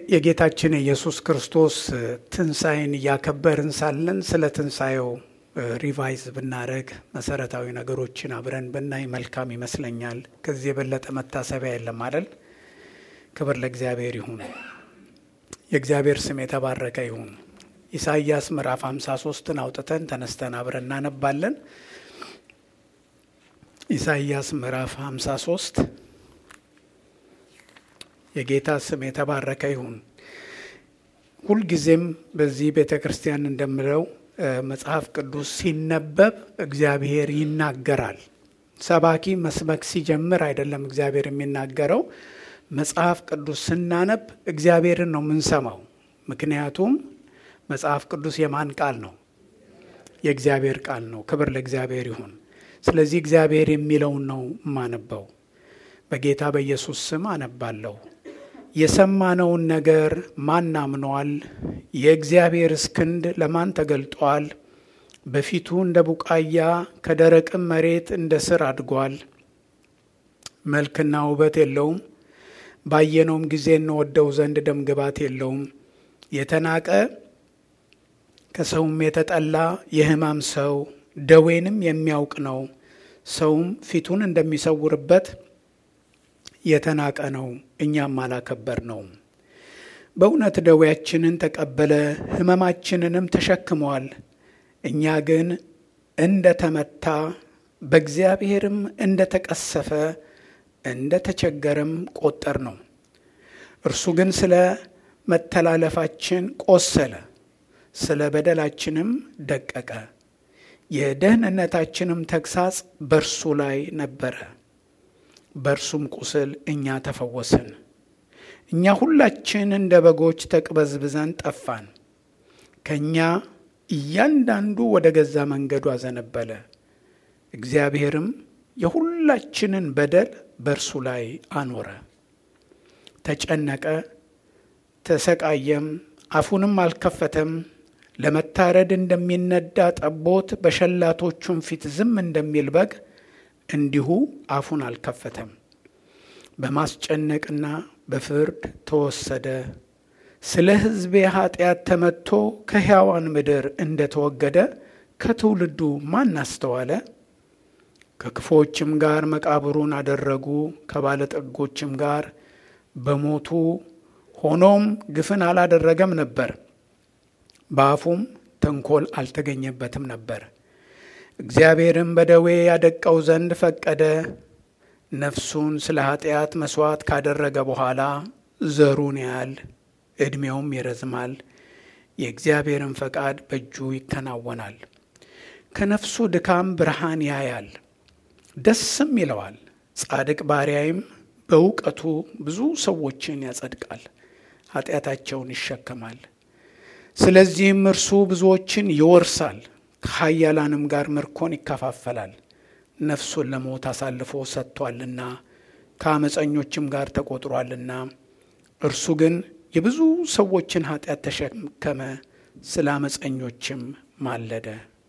የጌታችን የኢየሱስ ክርስቶስ ትንሣኤን እያከበርን ሳለን ስለ ትንሣኤው ሪቫይዝ ብናደረግ መሰረታዊ ነገሮችን አብረን ብናይ መልካም ይመስለኛል። ከዚህ የበለጠ መታሰቢያ የለም አይደል? ክብር ለእግዚአብሔር ይሁን። የእግዚአብሔር ስም የተባረከ ይሁን። ኢሳይያስ ምዕራፍ 53ን አውጥተን ተነስተን አብረን እናነባለን። ኢሳይያስ ምዕራፍ 53 የጌታ ስም የተባረከ ይሁን። ሁልጊዜም በዚህ ቤተ ክርስቲያን እንደምለው መጽሐፍ ቅዱስ ሲነበብ እግዚአብሔር ይናገራል። ሰባኪ መስበክ ሲጀምር አይደለም እግዚአብሔር የሚናገረው። መጽሐፍ ቅዱስ ስናነብ እግዚአብሔርን ነው የምንሰማው። ምክንያቱም መጽሐፍ ቅዱስ የማን ቃል ነው? የእግዚአብሔር ቃል ነው። ክብር ለእግዚአብሔር ይሁን። ስለዚህ እግዚአብሔር የሚለውን ነው የማነበው። በጌታ በኢየሱስ ስም አነባለሁ። የሰማነውን ነገር ማን አምኗል? የእግዚአብሔርስ ክንድ ለማን ተገልጧል? በፊቱ እንደ ቡቃያ ከደረቅም መሬት እንደ ስር አድጓል። መልክና ውበት የለውም፣ ባየነውም ጊዜ እንወደው ዘንድ ደም ግባት የለውም። የተናቀ ከሰውም የተጠላ የሕማም ሰው ደዌንም የሚያውቅ ነው። ሰውም ፊቱን እንደሚሰውርበት የተናቀ ነው፣ እኛም አላከበር ነው። በእውነት ደዌያችንን ተቀበለ፣ ሕመማችንንም ተሸክሟል። እኛ ግን እንደ ተመታ በእግዚአብሔርም እንደ ተቀሰፈ እንደ ተቸገረም ቆጠር ነው። እርሱ ግን ስለ መተላለፋችን ቆሰለ፣ ስለ በደላችንም ደቀቀ። የደህንነታችንም ተግሳጽ በእርሱ ላይ ነበረ በእርሱም ቁስል እኛ ተፈወስን። እኛ ሁላችን እንደ በጎች ተቅበዝብዘን ጠፋን፣ ከእኛ እያንዳንዱ ወደ ገዛ መንገዱ አዘነበለ። እግዚአብሔርም የሁላችንን በደል በእርሱ ላይ አኖረ። ተጨነቀ፣ ተሰቃየም፣ አፉንም አልከፈተም። ለመታረድ እንደሚነዳ ጠቦት በሸላቶቹም ፊት ዝም እንደሚል በግ እንዲሁ አፉን አልከፈተም። በማስጨነቅና በፍርድ ተወሰደ። ስለ ሕዝቤ ኃጢአት ተመትቶ ከሕያዋን ምድር እንደ ተወገደ ከትውልዱ ማን አስተዋለ? ከክፎችም ጋር መቃብሩን አደረጉ፣ ከባለጠጎችም ጋር በሞቱ ሆኖም ግፍን አላደረገም ነበር፣ በአፉም ተንኮል አልተገኘበትም ነበር። እግዚአብሔርም በደዌ ያደቀው ዘንድ ፈቀደ። ነፍሱን ስለ ኃጢአት መሥዋዕት ካደረገ በኋላ ዘሩን ያያል፣ ዕድሜውም ይረዝማል፣ የእግዚአብሔርን ፈቃድ በእጁ ይከናወናል። ከነፍሱ ድካም ብርሃን ያያል፣ ደስም ይለዋል። ጻድቅ ባሪያይም በእውቀቱ ብዙ ሰዎችን ያጸድቃል፣ ኃጢአታቸውን ይሸከማል። ስለዚህም እርሱ ብዙዎችን ይወርሳል ከኃያላንም ጋር ምርኮን ይከፋፈላል። ነፍሱን ለሞት አሳልፎ ሰጥቷልና ከአመፀኞችም ጋር ተቆጥሯልና። እርሱ ግን የብዙ ሰዎችን ኃጢአት ተሸከመ፣ ስለ አመፀኞችም ማለደ።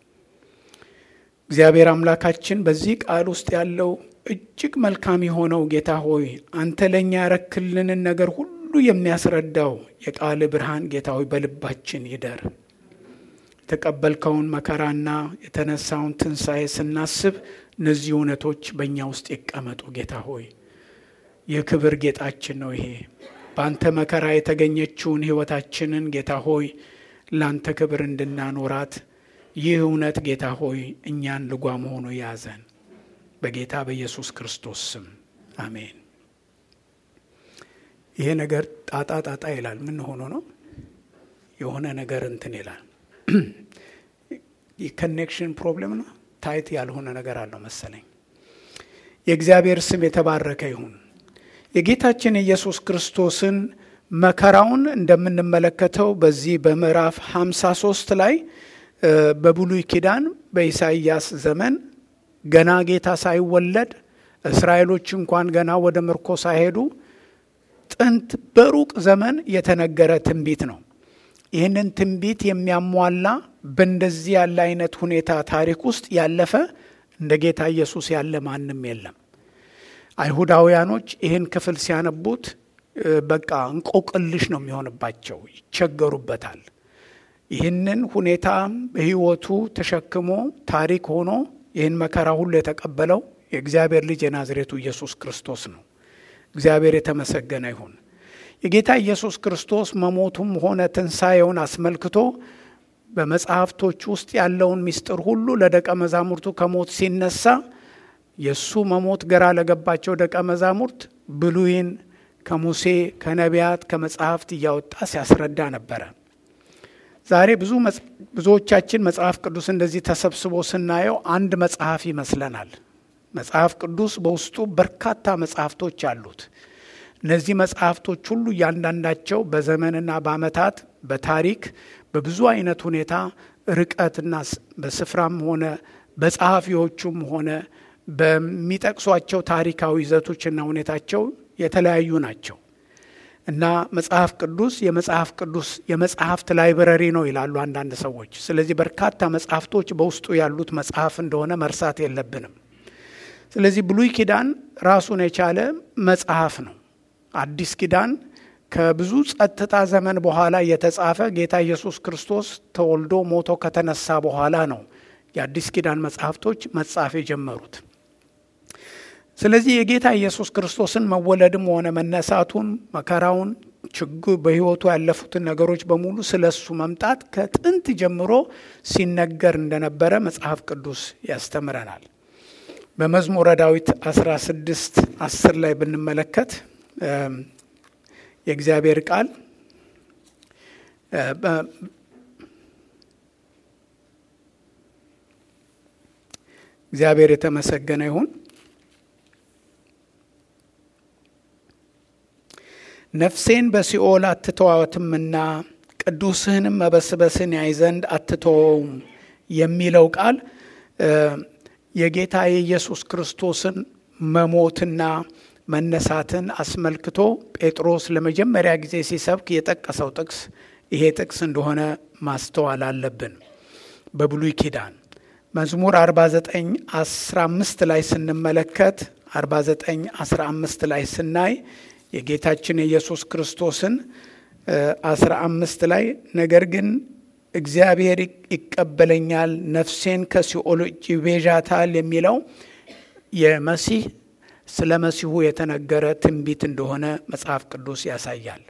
እግዚአብሔር አምላካችን በዚህ ቃል ውስጥ ያለው እጅግ መልካም የሆነው ጌታ ሆይ አንተ ለእኛ ያረክልንን ነገር ሁሉ የሚያስረዳው የቃል ብርሃን ጌታ ሆይ በልባችን ይደር። የተቀበልከውን መከራና የተነሳውን ትንሣኤ ስናስብ እነዚህ እውነቶች በእኛ ውስጥ ይቀመጡ። ጌታ ሆይ የክብር ጌጣችን ነው ይሄ በአንተ መከራ የተገኘችውን ሕይወታችንን ጌታ ሆይ ለአንተ ክብር እንድናኖራት ይህ እውነት ጌታ ሆይ እኛን ልጓም ሆኖ ያዘን። በጌታ በኢየሱስ ክርስቶስ ስም አሜን። ይሄ ነገር ጣጣ ጣጣ ይላል። ምን ሆኖ ነው? የሆነ ነገር እንትን ይላል የኮኔክሽን ፕሮብሌም ነው። ታይት ያልሆነ ነገር አለው መሰለኝ። የእግዚአብሔር ስም የተባረከ ይሁን። የጌታችን የኢየሱስ ክርስቶስን መከራውን እንደምንመለከተው በዚህ በምዕራፍ 53 ላይ በብሉይ ኪዳን በኢሳይያስ ዘመን ገና ጌታ ሳይወለድ እስራኤሎች እንኳን ገና ወደ ምርኮ ሳይሄዱ ጥንት በሩቅ ዘመን የተነገረ ትንቢት ነው። ይህንን ትንቢት የሚያሟላ በእንደዚህ ያለ አይነት ሁኔታ ታሪክ ውስጥ ያለፈ እንደ ጌታ ኢየሱስ ያለ ማንም የለም። አይሁዳውያኖች ይህን ክፍል ሲያነቡት በቃ እንቆቅልሽ ነው የሚሆንባቸው፣ ይቸገሩበታል። ይህንን ሁኔታ በሕይወቱ ተሸክሞ ታሪክ ሆኖ ይህን መከራ ሁሉ የተቀበለው የእግዚአብሔር ልጅ የናዝሬቱ ኢየሱስ ክርስቶስ ነው። እግዚአብሔር የተመሰገነ ይሁን። የጌታ ኢየሱስ ክርስቶስ መሞቱም ሆነ ትንሣኤውን አስመልክቶ በመጽሐፍቶች ውስጥ ያለውን ምስጢር ሁሉ ለደቀ መዛሙርቱ ከሞት ሲነሳ የእሱ መሞት ግራ ለገባቸው ደቀ መዛሙርት ብሉይን ከሙሴ ከነቢያት ከመጽሐፍት እያወጣ ሲያስረዳ ነበረ። ዛሬ ብዙ ብዙዎቻችን መጽሐፍ ቅዱስ እንደዚህ ተሰብስቦ ስናየው አንድ መጽሐፍ ይመስለናል። መጽሐፍ ቅዱስ በውስጡ በርካታ መጽሐፍቶች አሉት። እነዚህ መጽሐፍቶች ሁሉ እያንዳንዳቸው በዘመንና በዓመታት በታሪክ በብዙ አይነት ሁኔታ ርቀትና በስፍራም ሆነ በጸሐፊዎቹም ሆነ በሚጠቅሷቸው ታሪካዊ ይዘቶችና ሁኔታቸው የተለያዩ ናቸው እና መጽሐፍ ቅዱስ የመጽሐፍ ቅዱስ የመጽሐፍት ላይብረሪ ነው ይላሉ አንዳንድ ሰዎች። ስለዚህ በርካታ መጽሐፍቶች በውስጡ ያሉት መጽሐፍ እንደሆነ መርሳት የለብንም። ስለዚህ ብሉይ ኪዳን ራሱን የቻለ መጽሐፍ ነው። አዲስ ኪዳን ከብዙ ጸጥታ ዘመን በኋላ የተጻፈ ጌታ ኢየሱስ ክርስቶስ ተወልዶ ሞቶ ከተነሳ በኋላ ነው የአዲስ ኪዳን መጽሐፍቶች መጻፍ የጀመሩት። ስለዚህ የጌታ ኢየሱስ ክርስቶስን መወለድም ሆነ መነሳቱን፣ መከራውን፣ ችግር በሕይወቱ ያለፉትን ነገሮች በሙሉ ስለ እሱ መምጣት ከጥንት ጀምሮ ሲነገር እንደነበረ መጽሐፍ ቅዱስ ያስተምረናል። በመዝሙረ ዳዊት 16 10 ላይ ብንመለከት የእግዚአብሔር ቃል እግዚአብሔር የተመሰገነ ይሁን። ነፍሴን በሲኦል አትተዋትምና ቅዱስህንም መበስበስን ያይ ዘንድ አትተወውም የሚለው ቃል የጌታ የኢየሱስ ክርስቶስን መሞትና መነሳትን አስመልክቶ ጴጥሮስ ለመጀመሪያ ጊዜ ሲሰብክ የጠቀሰው ጥቅስ ይሄ ጥቅስ እንደሆነ ማስተዋል አለብን። በብሉይ ኪዳን መዝሙር 49 15 ላይ ስንመለከት 49 15 ላይ ስናይ የጌታችን የኢየሱስ ክርስቶስን 15 ላይ ነገር ግን እግዚአብሔር ይቀበለኛል፣ ነፍሴን ከሲኦል እጅ ይቤዣታል የሚለው የመሲህ ስለ መሲሁ የተነገረ ትንቢት እንደሆነ መጽሐፍ ቅዱስ ያሳያል።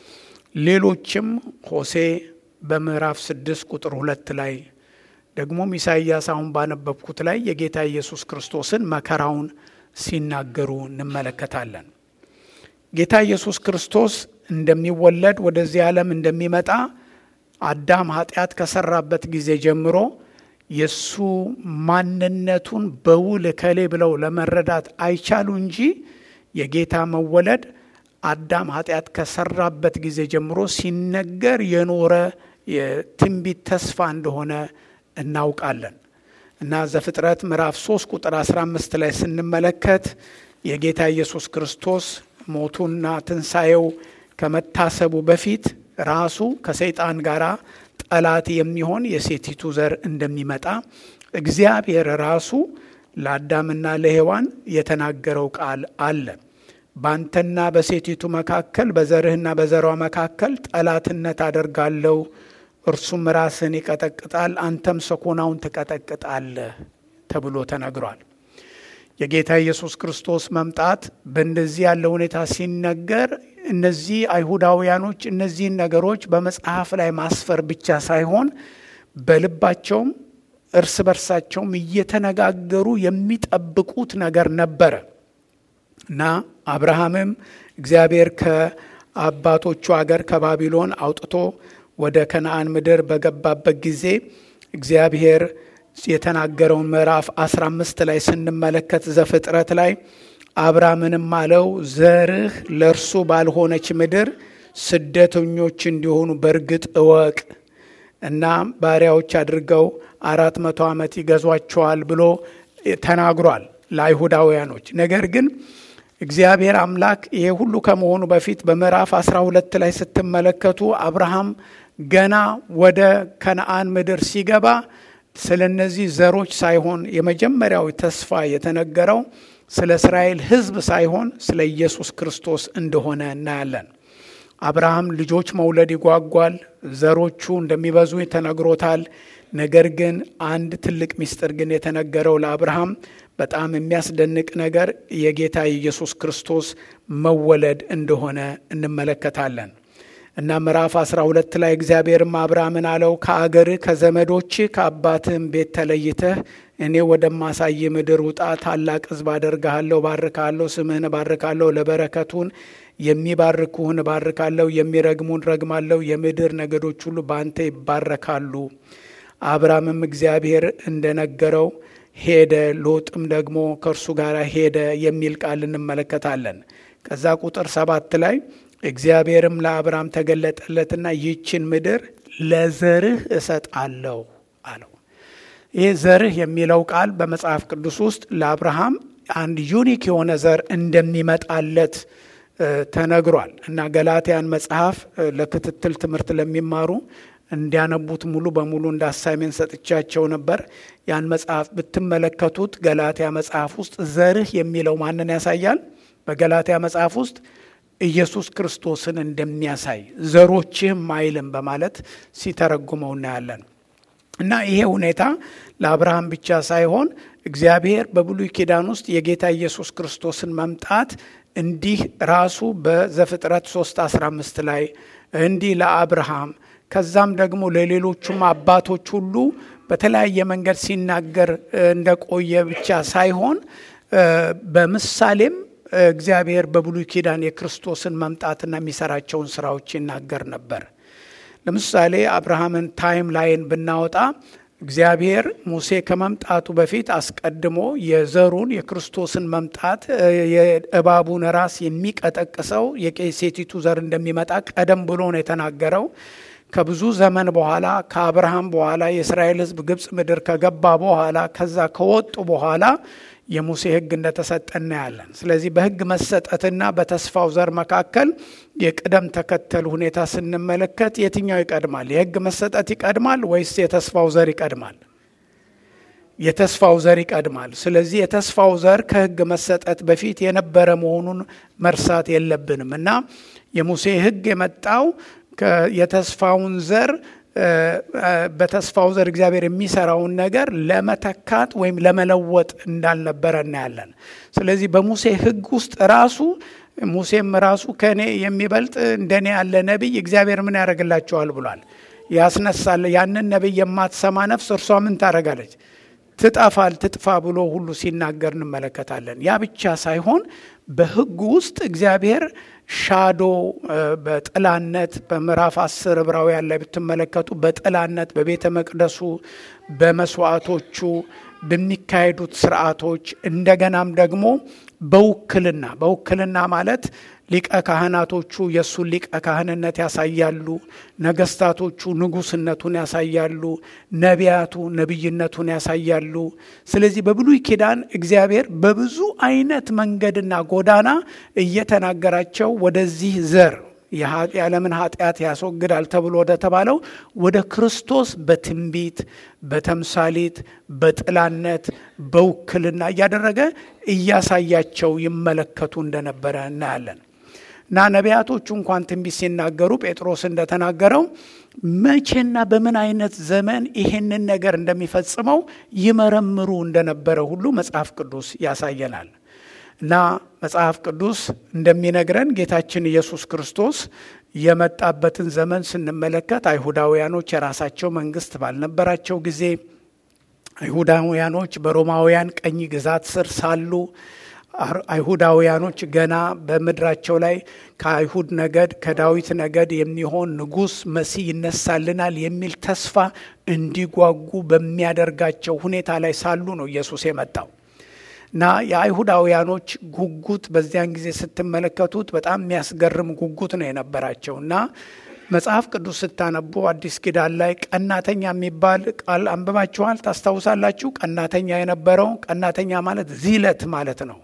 ሌሎችም ሆሴ በምዕራፍ ስድስት ቁጥር ሁለት ላይ ደግሞም ኢሳይያስ አሁን ባነበብኩት ላይ የጌታ ኢየሱስ ክርስቶስን መከራውን ሲናገሩ እንመለከታለን። ጌታ ኢየሱስ ክርስቶስ እንደሚወለድ ወደዚህ ዓለም እንደሚመጣ አዳም ኃጢአት ከሰራበት ጊዜ ጀምሮ የእሱ ማንነቱን በውል እከሌ ብለው ለመረዳት አይቻሉ እንጂ የጌታ መወለድ አዳም ኃጢአት ከሰራበት ጊዜ ጀምሮ ሲነገር የኖረ የትንቢት ተስፋ እንደሆነ እናውቃለን እና ዘፍጥረት ምዕራፍ 3 ቁጥር 15 ላይ ስንመለከት የጌታ ኢየሱስ ክርስቶስ ሞቱና ትንሣኤው ከመታሰቡ በፊት ራሱ ከሰይጣን ጋር ጠላት የሚሆን የሴቲቱ ዘር እንደሚመጣ እግዚአብሔር ራሱ ለአዳምና ለሔዋን የተናገረው ቃል አለ። ባንተና በሴቲቱ መካከል በዘርህና በዘሯ መካከል ጠላትነት አደርጋለሁ፣ እርሱም ራስህን ይቀጠቅጣል፣ አንተም ሰኮናውን ትቀጠቅጣለህ ተብሎ ተነግሯል። የጌታ ኢየሱስ ክርስቶስ መምጣት በእንደዚህ ያለ ሁኔታ ሲነገር እነዚህ አይሁዳውያኖች እነዚህን ነገሮች በመጽሐፍ ላይ ማስፈር ብቻ ሳይሆን በልባቸውም እርስ በርሳቸውም እየተነጋገሩ የሚጠብቁት ነገር ነበረ እና አብርሃምም እግዚአብሔር ከአባቶቹ አገር ከባቢሎን አውጥቶ ወደ ከነአን ምድር በገባበት ጊዜ እግዚአብሔር የተናገረውን ምዕራፍ 15 ላይ ስንመለከት ዘፍጥረት ላይ አብርሃምንም አለው ዘርህ ለእርሱ ባልሆነች ምድር ስደተኞች እንዲሆኑ በእርግጥ እወቅ እና ባሪያዎች አድርገው አራት መቶ ዓመት ይገዟቸዋል ብሎ ተናግሯል ለአይሁዳውያኖች። ነገር ግን እግዚአብሔር አምላክ ይሄ ሁሉ ከመሆኑ በፊት በምዕራፍ 12 ላይ ስትመለከቱ አብርሃም ገና ወደ ከነአን ምድር ሲገባ ስለ እነዚህ ዘሮች ሳይሆን የመጀመሪያው ተስፋ የተነገረው ስለ እስራኤል ሕዝብ ሳይሆን ስለ ኢየሱስ ክርስቶስ እንደሆነ እናያለን። አብርሃም ልጆች መውለድ ይጓጓል፣ ዘሮቹ እንደሚበዙ ተነግሮታል። ነገር ግን አንድ ትልቅ ምስጢር ግን የተነገረው ለአብርሃም በጣም የሚያስደንቅ ነገር የጌታ ኢየሱስ ክርስቶስ መወለድ እንደሆነ እንመለከታለን እና ምዕራፍ 12 ላይ እግዚአብሔርም አብርሃምን አለው ከአገርህ ከዘመዶችህ ከአባትህም ቤት ተለይተህ እኔ ወደማሳይ ምድር ውጣ። ታላቅ ሕዝብ አደርግሃለሁ፣ ባርካለሁ፣ ስምህን እባርካለሁ፣ ለበረከቱን የሚባርኩህን እባርካለሁ፣ የሚረግሙን ረግማለሁ፣ የምድር ነገዶች ሁሉ በአንተ ይባረካሉ። አብርሃምም እግዚአብሔር እንደነገረው ሄደ፣ ሎጥም ደግሞ ከእርሱ ጋር ሄደ የሚል ቃል እንመለከታለን። ከዛ ቁጥር ሰባት ላይ እግዚአብሔርም ለአብርሃም ተገለጠለትና ይህችን ምድር ለዘርህ እሰጣለሁ አለው። ይህ ዘርህ የሚለው ቃል በመጽሐፍ ቅዱስ ውስጥ ለአብርሃም አንድ ዩኒክ የሆነ ዘር እንደሚመጣለት ተነግሯል እና ገላትያን መጽሐፍ ለክትትል ትምህርት ለሚማሩ እንዲያነቡት ሙሉ በሙሉ እንደ አሳይሜንት ሰጥቻቸው ነበር። ያን መጽሐፍ ብትመለከቱት ገላትያ መጽሐፍ ውስጥ ዘርህ የሚለው ማንን ያሳያል? በገላትያ መጽሐፍ ውስጥ ኢየሱስ ክርስቶስን እንደሚያሳይ ዘሮችህም አይልም በማለት ሲተረጉመው እናያለን። እና ይሄ ሁኔታ ለአብርሃም ብቻ ሳይሆን እግዚአብሔር በብሉይ ኪዳን ውስጥ የጌታ ኢየሱስ ክርስቶስን መምጣት እንዲህ ራሱ በዘፍጥረት 3 15 ላይ እንዲህ ለአብርሃም ከዛም ደግሞ ለሌሎቹም አባቶች ሁሉ በተለያየ መንገድ ሲናገር እንደቆየ ብቻ ሳይሆን በምሳሌም እግዚአብሔር በብሉይ ኪዳን የክርስቶስን መምጣትና የሚሰራቸውን ስራዎች ይናገር ነበር። ለምሳሌ አብርሃምን ታይም ላይን ብናወጣ እግዚአብሔር ሙሴ ከመምጣቱ በፊት አስቀድሞ የዘሩን የክርስቶስን መምጣት የእባቡን ራስ የሚቀጠቅሰው የሴቲቱ ዘር እንደሚመጣ ቀደም ብሎ ነው የተናገረው። ከብዙ ዘመን በኋላ ከአብርሃም በኋላ የእስራኤል ሕዝብ ግብፅ ምድር ከገባ በኋላ ከዛ ከወጡ በኋላ የሙሴ ሕግ እንደተሰጠ እናያለን። ስለዚህ በሕግ መሰጠትና በተስፋው ዘር መካከል የቅደም ተከተል ሁኔታ ስንመለከት የትኛው ይቀድማል? የሕግ መሰጠት ይቀድማል ወይስ የተስፋው ዘር ይቀድማል? የተስፋው ዘር ይቀድማል። ስለዚህ የተስፋው ዘር ከሕግ መሰጠት በፊት የነበረ መሆኑን መርሳት የለብንም እና የሙሴ ሕግ የመጣው የተስፋውን ዘር በተስፋው ዘር እግዚአብሔር የሚሰራውን ነገር ለመተካት ወይም ለመለወጥ እንዳልነበረ እናያለን። ስለዚህ በሙሴ ሕግ ውስጥ ራሱ ሙሴም ራሱ ከእኔ የሚበልጥ እንደኔ ያለ ነቢይ እግዚአብሔር ምን ያደርግላቸዋል ብሏል፣ ያስነሳል። ያንን ነቢይ የማትሰማ ነፍስ እርሷ ምን ታደርጋለች? ትጠፋል፣ ትጥፋ ብሎ ሁሉ ሲናገር እንመለከታለን። ያ ብቻ ሳይሆን በሕጉ ውስጥ እግዚአብሔር ሻዶ በጥላነት በምዕራፍ አስር ዕብራውያን ላይ ብትመለከቱ በጥላነት በቤተ መቅደሱ በመስዋዕቶቹ በሚካሄዱት ስርዓቶች እንደገናም ደግሞ በውክልና በውክልና ማለት ሊቀ ካህናቶቹ የእሱን ሊቀ ካህንነት ያሳያሉ። ነገስታቶቹ ንጉስነቱን ያሳያሉ። ነቢያቱ ነቢይነቱን ያሳያሉ። ስለዚህ በብሉይ ኪዳን እግዚአብሔር በብዙ አይነት መንገድና ጎዳና እየተናገራቸው ወደዚህ ዘር የዓለምን ኃጢአት ያስወግዳል ተብሎ ወደ ተባለው ወደ ክርስቶስ በትንቢት በተምሳሌት በጥላነት በውክልና እያደረገ እያሳያቸው ይመለከቱ እንደነበረ እናያለን። እና ነቢያቶቹ እንኳን ትንቢት ሲናገሩ ጴጥሮስ እንደተናገረው መቼና በምን አይነት ዘመን ይሄንን ነገር እንደሚፈጽመው ይመረምሩ እንደነበረ ሁሉ መጽሐፍ ቅዱስ ያሳየናል። እና መጽሐፍ ቅዱስ እንደሚነግረን ጌታችን ኢየሱስ ክርስቶስ የመጣበትን ዘመን ስንመለከት አይሁዳውያኖች የራሳቸው መንግስት ባልነበራቸው ጊዜ አይሁዳውያኖች በሮማውያን ቀኝ ግዛት ስር ሳሉ አይሁዳውያኖች ገና በምድራቸው ላይ ከአይሁድ ነገድ ከዳዊት ነገድ የሚሆን ንጉሥ መሲህ ይነሳልናል የሚል ተስፋ እንዲጓጉ በሚያደርጋቸው ሁኔታ ላይ ሳሉ ነው ኢየሱስ የመጣው እና የአይሁዳውያኖች ጉጉት በዚያን ጊዜ ስትመለከቱት በጣም የሚያስገርም ጉጉት ነው የነበራቸው እና መጽሐፍ ቅዱስ ስታነቡ አዲስ ኪዳን ላይ ቀናተኛ የሚባል ቃል አንብባችኋል፣ ታስታውሳላችሁ። ቀናተኛ የነበረው ቀናተኛ ማለት ዚለት ማለት ነው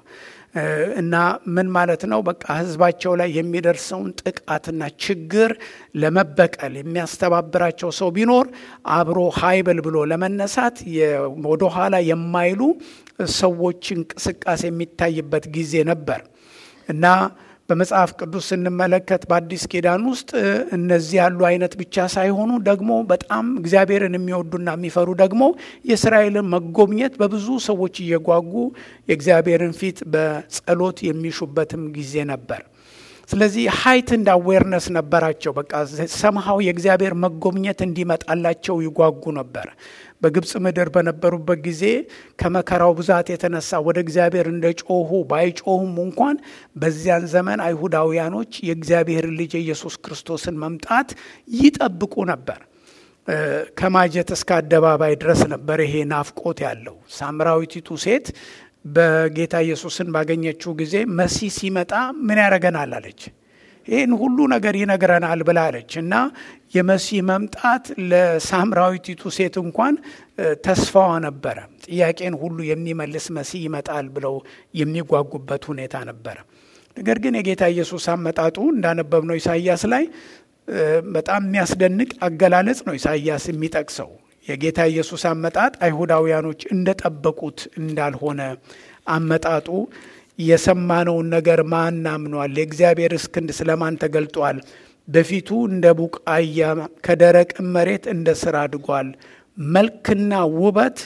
እና ምን ማለት ነው? በቃ ህዝባቸው ላይ የሚደርሰውን ጥቃትና ችግር ለመበቀል የሚያስተባብራቸው ሰው ቢኖር አብሮ ሀይበል ብሎ ለመነሳት ወደኋላ የማይሉ ሰዎች እንቅስቃሴ የሚታይበት ጊዜ ነበር እና በመጽሐፍ ቅዱስ ስንመለከት በአዲስ ኪዳን ውስጥ እነዚህ ያሉ አይነት ብቻ ሳይሆኑ ደግሞ በጣም እግዚአብሔርን የሚወዱና የሚፈሩ ደግሞ የእስራኤልን መጎብኘት በብዙ ሰዎች እየጓጉ የእግዚአብሔርን ፊት በጸሎት የሚሹበትም ጊዜ ነበር። ስለዚህ ሀይት እንደ አዌርነስ ነበራቸው። በቃ ሰምሃው የእግዚአብሔር መጎብኘት እንዲመጣላቸው ይጓጉ ነበር። በግብፅ ምድር በነበሩበት ጊዜ ከመከራው ብዛት የተነሳ ወደ እግዚአብሔር እንደ ጮሁ ባይጮሁም እንኳን በዚያን ዘመን አይሁዳውያኖች የእግዚአብሔር ልጅ የኢየሱስ ክርስቶስን መምጣት ይጠብቁ ነበር። ከማጀት እስከ አደባባይ ድረስ ነበር ይሄ ናፍቆት ያለው። ሳምራዊቲቱ ሴት በጌታ ኢየሱስን ባገኘችው ጊዜ መሲህ ሲመጣ ምን ያደርገናል አለች። ይህን ሁሉ ነገር ይነግረናል ብላለች እና የመሲህ መምጣት ለሳምራዊቲቱ ሴት እንኳን ተስፋዋ ነበረ። ጥያቄን ሁሉ የሚመልስ መሲህ ይመጣል ብለው የሚጓጉበት ሁኔታ ነበረ። ነገር ግን የጌታ ኢየሱስ አመጣጡ እንዳነበብነው ኢሳይያስ ላይ በጣም የሚያስደንቅ አገላለጽ ነው ኢሳይያስ የሚጠቅሰው የጌታ ኢየሱስ አመጣጥ አይሁዳውያኖች እንደጠበቁት እንዳልሆነ አመጣጡ የሰማነውን ነገር ማን አምኗል? የእግዚአብሔር ክንድ ስለማን ተገልጧል? በፊቱ እንደ ቡቃያ ከደረቅ መሬት እንደ ስር አድጓል። መልክና ውበት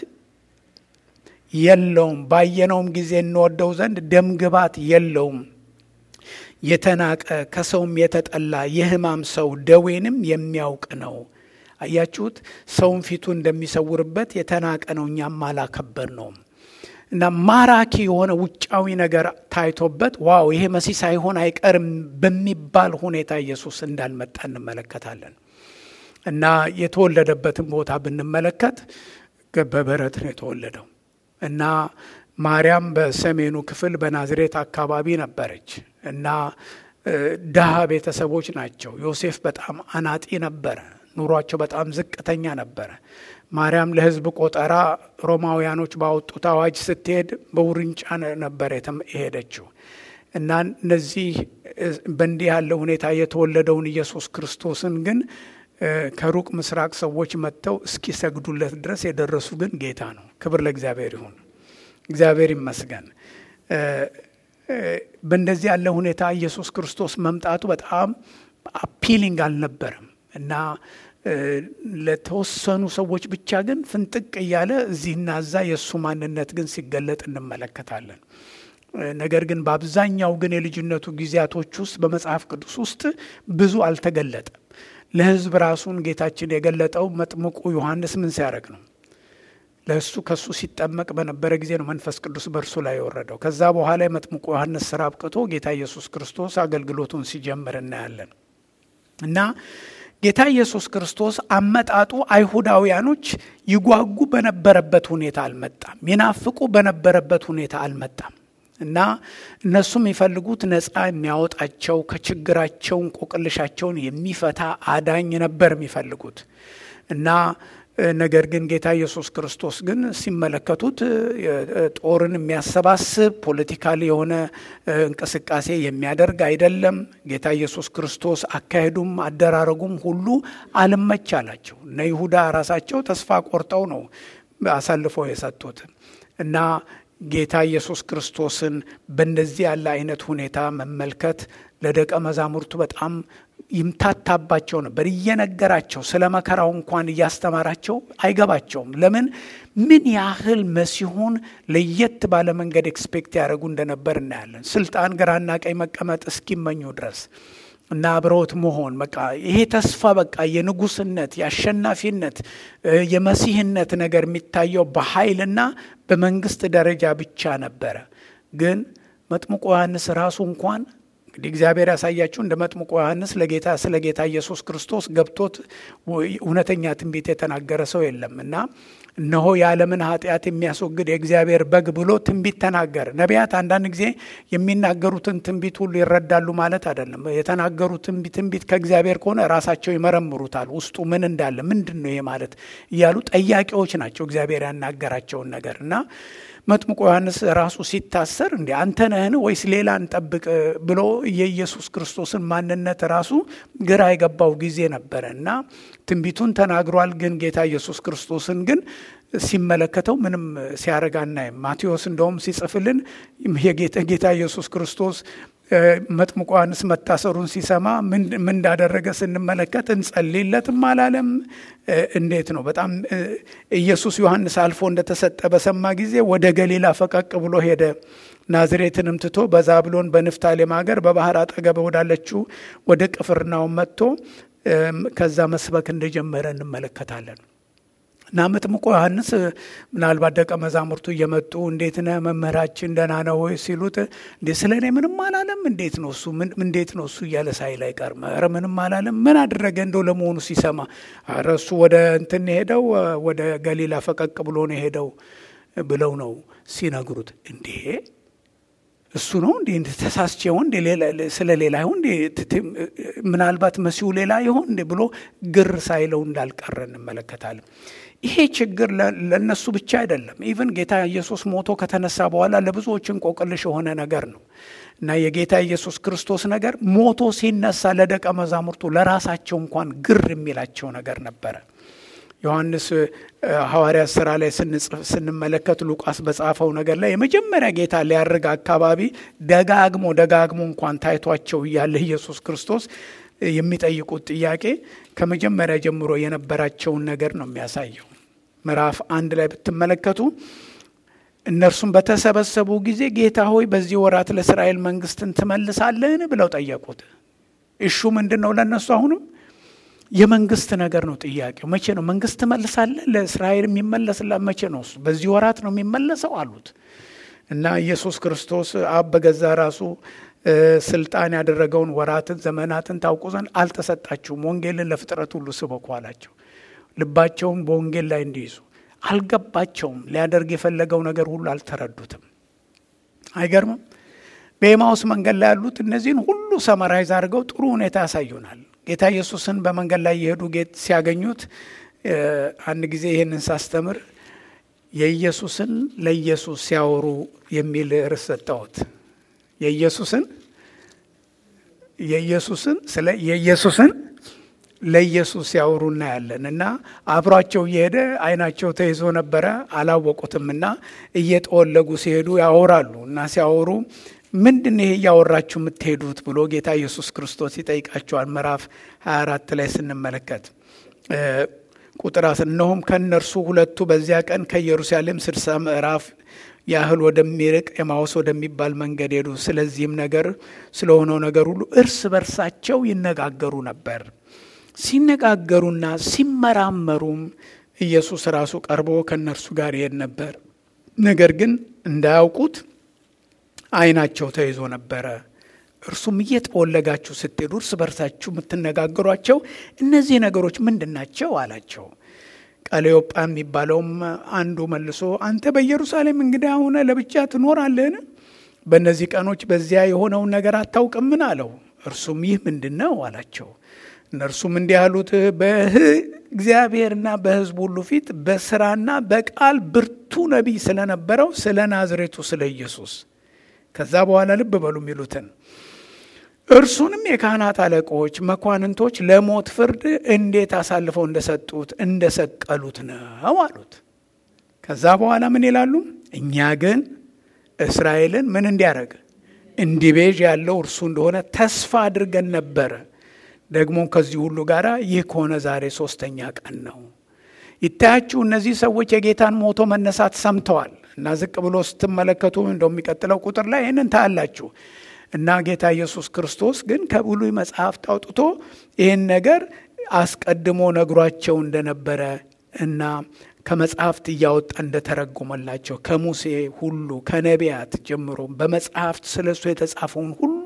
የለውም፣ ባየነውም ጊዜ እንወደው ዘንድ ደም ግባት የለውም። የተናቀ ከሰውም የተጠላ የሕማም ሰው ደዌንም የሚያውቅ ነው። አያችሁት? ሰውን ፊቱ እንደሚሰውርበት የተናቀ ነው፣ እኛም አላከበር ነው እና ማራኪ የሆነ ውጫዊ ነገር ታይቶበት ዋው ይሄ መሲህ ሳይሆን አይቀርም በሚባል ሁኔታ ኢየሱስ እንዳልመጣ እንመለከታለን። እና የተወለደበትን ቦታ ብንመለከት በበረት ነው የተወለደው እና ማርያም በሰሜኑ ክፍል በናዝሬት አካባቢ ነበረች እና ድሃ ቤተሰቦች ናቸው። ዮሴፍ በጣም አናጢ ነበረ። ኑሯቸው በጣም ዝቅተኛ ነበረ። ማርያም ለሕዝብ ቆጠራ ሮማውያኖች ባወጡት አዋጅ ስትሄድ በውርንጫ ነበር የሄደችው እና እነዚህ በእንዲህ ያለ ሁኔታ የተወለደውን ኢየሱስ ክርስቶስን ግን ከሩቅ ምስራቅ ሰዎች መጥተው እስኪሰግዱለት ድረስ የደረሱ ግን ጌታ ነው። ክብር ለእግዚአብሔር ይሁን። እግዚአብሔር ይመስገን። በእንደዚህ ያለ ሁኔታ ኢየሱስ ክርስቶስ መምጣቱ በጣም አፒሊንግ አልነበረም እና ለተወሰኑ ሰዎች ብቻ ግን ፍንጥቅ እያለ እዚህና እዛ የእሱ ማንነት ግን ሲገለጥ እንመለከታለን። ነገር ግን በአብዛኛው ግን የልጅነቱ ጊዜያቶች ውስጥ በመጽሐፍ ቅዱስ ውስጥ ብዙ አልተገለጠም። ለሕዝብ ራሱን ጌታችን የገለጠው መጥምቁ ዮሐንስ ምን ሲያደርግ ነው? ለእሱ ከእሱ ሲጠመቅ በነበረ ጊዜ ነው መንፈስ ቅዱስ በእርሱ ላይ የወረደው። ከዛ በኋላ የመጥምቁ ዮሐንስ ስራ አብቅቶ ጌታ ኢየሱስ ክርስቶስ አገልግሎቱን ሲጀምር እናያለን እና ጌታ ኢየሱስ ክርስቶስ አመጣጡ አይሁዳውያኖች ይጓጉ በነበረበት ሁኔታ አልመጣም። ይናፍቁ በነበረበት ሁኔታ አልመጣም እና እነሱ የሚፈልጉት ነፃ የሚያወጣቸው ከችግራቸው እንቆቅልሻቸውን የሚፈታ አዳኝ ነበር የሚፈልጉት እና ነገር ግን ጌታ ኢየሱስ ክርስቶስ ግን ሲመለከቱት ጦርን የሚያሰባስብ ፖለቲካል የሆነ እንቅስቃሴ የሚያደርግ አይደለም። ጌታ ኢየሱስ ክርስቶስ አካሄዱም አደራረጉም ሁሉ አልመች አላቸው። እነ ይሁዳ ራሳቸው ተስፋ ቆርጠው ነው አሳልፈው የሰጡት እና ጌታ ኢየሱስ ክርስቶስን በእንደዚህ ያለ አይነት ሁኔታ መመልከት ለደቀ መዛሙርቱ በጣም ይምታታባቸው ነበር። እየነገራቸው ስለ መከራው እንኳን እያስተማራቸው አይገባቸውም። ለምን ምን ያህል መሲሁን ለየት ባለ መንገድ ኤክስፔክት ያደረጉ እንደነበር እናያለን። ስልጣን ግራና ቀኝ መቀመጥ እስኪመኙ ድረስ እና አብረውት መሆን በቃ ይሄ ተስፋ በቃ የንጉስነት የአሸናፊነት የመሲህነት ነገር የሚታየው በኃይልና በመንግስት ደረጃ ብቻ ነበረ። ግን መጥምቁ ዮሐንስ ራሱ እንኳን እንግዲህ እግዚአብሔር ያሳያችሁ እንደ መጥምቁ ዮሐንስ ለጌታ ስለ ጌታ ኢየሱስ ክርስቶስ ገብቶት እውነተኛ ትንቢት የተናገረ ሰው የለም እና እነሆ የዓለምን ኃጢአት የሚያስወግድ የእግዚአብሔር በግ ብሎ ትንቢት ተናገረ። ነቢያት አንዳንድ ጊዜ የሚናገሩትን ትንቢት ሁሉ ይረዳሉ ማለት አይደለም። የተናገሩት ትንቢት ከእግዚአብሔር ከሆነ ራሳቸው ይመረምሩታል። ውስጡ ምን እንዳለ ምንድን ነው ይሄ ማለት እያሉ ጠያቂዎች ናቸው እግዚአብሔር ያናገራቸውን ነገር እና መጥምቁ ዮሐንስ ራሱ ሲታሰር እንዲ አንተ ነህን ወይስ ሌላ እንጠብቅ ብሎ የኢየሱስ ክርስቶስን ማንነት ራሱ ግራ የገባው ጊዜ ነበረ እና ትንቢቱን ተናግሯል። ግን ጌታ ኢየሱስ ክርስቶስን ግን ሲመለከተው ምንም ሲያደርግ አናይም። ማቴዎስ እንደውም ሲጽፍልን የጌታ ኢየሱስ ክርስቶስ መጥምቁ ዮሐንስ መታሰሩን ሲሰማ ምን እንዳደረገ ስንመለከት እንጸልይለትም አላለም። እንዴት ነው? በጣም ኢየሱስ ዮሐንስ አልፎ እንደተሰጠ በሰማ ጊዜ ወደ ገሊላ ፈቀቅ ብሎ ሄደ። ናዝሬትንም ትቶ በዛብሎን በንፍታሌም ሀገር በባህር አጠገብ ወዳለችው ወደ ቅፍርናውን መጥቶ ከዛ መስበክ እንደጀመረ እንመለከታለን። እና መጥምቁ ዮሐንስ ምናልባት ደቀ መዛሙርቱ እየመጡ እንዴት ነህ መምህራችን ደህና ነው ወይ ሲሉት እንዴ ስለ እኔ ምንም አላለም እንዴት ነው እሱ እንዴት ነው እሱ እያለ ሳይል አይቀርም ኧረ ምንም አላለም ምን አደረገ እንደው ለመሆኑ ሲሰማ ኧረ እሱ ወደ እንትን ሄደው ወደ ገሊላ ፈቀቅ ብሎ ነው ሄደው ብለው ነው ሲነግሩት እንዴ እሱ ነው እንዴ ተሳስቼ ይሆን ስለ ሌላ ይሆን ምናልባት መሲሁ ሌላ ይሆን እንዴ ብሎ ግር ሳይለው እንዳልቀረ እንመለከታለን። ይሄ ችግር ለእነሱ ብቻ አይደለም። ኢቨን ጌታ ኢየሱስ ሞቶ ከተነሳ በኋላ ለብዙዎች እንቆቅልሽ የሆነ ነገር ነው እና የጌታ ኢየሱስ ክርስቶስ ነገር ሞቶ ሲነሳ ለደቀ መዛሙርቱ ለራሳቸው እንኳን ግር የሚላቸው ነገር ነበረ። ዮሐንስ ሐዋርያት ሥራ ላይ ስንመለከት ሉቃስ በጻፈው ነገር ላይ የመጀመሪያ ጌታ ሊያርግ አካባቢ ደጋግሞ ደጋግሞ እንኳን ታይቷቸው እያለ ኢየሱስ ክርስቶስ የሚጠይቁት ጥያቄ ከመጀመሪያ ጀምሮ የነበራቸውን ነገር ነው የሚያሳየው። ምዕራፍ አንድ ላይ ብትመለከቱ እነርሱም በተሰበሰቡ ጊዜ ጌታ ሆይ በዚህ ወራት ለእስራኤል መንግስትን ትመልሳለህን ብለው ጠየቁት። እሹ ምንድን ነው ለእነሱ አሁንም የመንግስት ነገር ነው ጥያቄው። መቼ ነው መንግስት ትመልሳለህ? ለእስራኤል የሚመለስላ መቼ ነው? እሱ በዚህ ወራት ነው የሚመለሰው አሉት እና ኢየሱስ ክርስቶስ አብ በገዛ ራሱ ስልጣን ያደረገውን ወራትን ዘመናትን ታውቁ ዘንድ አልተሰጣችሁም፣ ወንጌልን ለፍጥረት ሁሉ ስበኩ አላቸው። ልባቸውን በወንጌል ላይ እንዲይዙ አልገባቸውም። ሊያደርግ የፈለገው ነገር ሁሉ አልተረዱትም። አይገርምም? በኤማውስ መንገድ ላይ ያሉት እነዚህን ሁሉ ሰመራይዝ አድርገው ጥሩ ሁኔታ ያሳዩናል። ጌታ ኢየሱስን በመንገድ ላይ የሄዱ ጌት ሲያገኙት አንድ ጊዜ ይህንን ሳስተምር የኢየሱስን ለኢየሱስ ሲያወሩ የሚል ርዕስ ሰጠሁት። የኢየሱስን የኢየሱስን ስለ የኢየሱስን ለኢየሱስ ሲያወሩ እናያለን እና አብሯቸው እየሄደ አይናቸው ተይዞ ነበረ አላወቁትም እና እየጠወለጉ ሲሄዱ ያወራሉ እና ሲያወሩ ምንድን ይሄ እያወራችሁ የምትሄዱት ብሎ ጌታ ኢየሱስ ክርስቶስ ይጠይቃቸዋል። ምዕራፍ 24 ላይ ስንመለከት ቁጥር እነሆም ከእነርሱ ሁለቱ በዚያ ቀን ከኢየሩሳሌም ስድሳ ምዕራፍ ያህል ወደሚርቅ ኤማውስ ወደሚባል መንገድ ሄዱ። ስለዚህም ነገር ስለሆነው ነገር ሁሉ እርስ በርሳቸው ይነጋገሩ ነበር። ሲነጋገሩና ሲመራመሩም ኢየሱስ ራሱ ቀርቦ ከእነርሱ ጋር ይሄድ ነበር። ነገር ግን እንዳያውቁት ዓይናቸው ተይዞ ነበረ። እርሱም እየተወለጋችሁ ስትሄዱ እርስ በርሳችሁ የምትነጋገሯቸው እነዚህ ነገሮች ምንድን ናቸው አላቸው። ቀሌዮጳ የሚባለውም አንዱ መልሶ አንተ በኢየሩሳሌም እንግዳ ሆነ ለብቻ ትኖራለህን? በእነዚህ ቀኖች በዚያ የሆነውን ነገር አታውቅምን? አለው። እርሱም ይህ ምንድን ነው አላቸው። እነርሱም እንዲህ አሉት፣ በእግዚአብሔርና በሕዝብ ሁሉ ፊት በስራና በቃል ብርቱ ነቢይ ስለነበረው ስለ ናዝሬቱ ስለ ኢየሱስ ከዛ በኋላ ልብ በሉ የሚሉትን እርሱንም የካህናት አለቆች መኳንንቶች ለሞት ፍርድ እንዴት አሳልፈው እንደሰጡት እንደሰቀሉት ነው አሉት። ከዛ በኋላ ምን ይላሉ? እኛ ግን እስራኤልን ምን እንዲያደርግ እንዲቤዥ ያለው እርሱ እንደሆነ ተስፋ አድርገን ነበረ። ደግሞ ከዚህ ሁሉ ጋር ይህ ከሆነ ዛሬ ሶስተኛ ቀን ነው። ይታያችሁ እነዚህ ሰዎች የጌታን ሞቶ መነሳት ሰምተዋል እና ዝቅ ብሎ ስትመለከቱ እንደሚቀጥለው ቁጥር ላይ ይህንን ታያላችሁ። እና ጌታ ኢየሱስ ክርስቶስ ግን ከብሉይ መጽሐፍት አውጥቶ ይህን ነገር አስቀድሞ ነግሯቸው እንደነበረ እና ከመጽሐፍት እያወጣ እንደተረጎመላቸው ከሙሴ ሁሉ ከነቢያት ጀምሮ በመጽሐፍት ስለ እሱ የተጻፈውን ሁሉ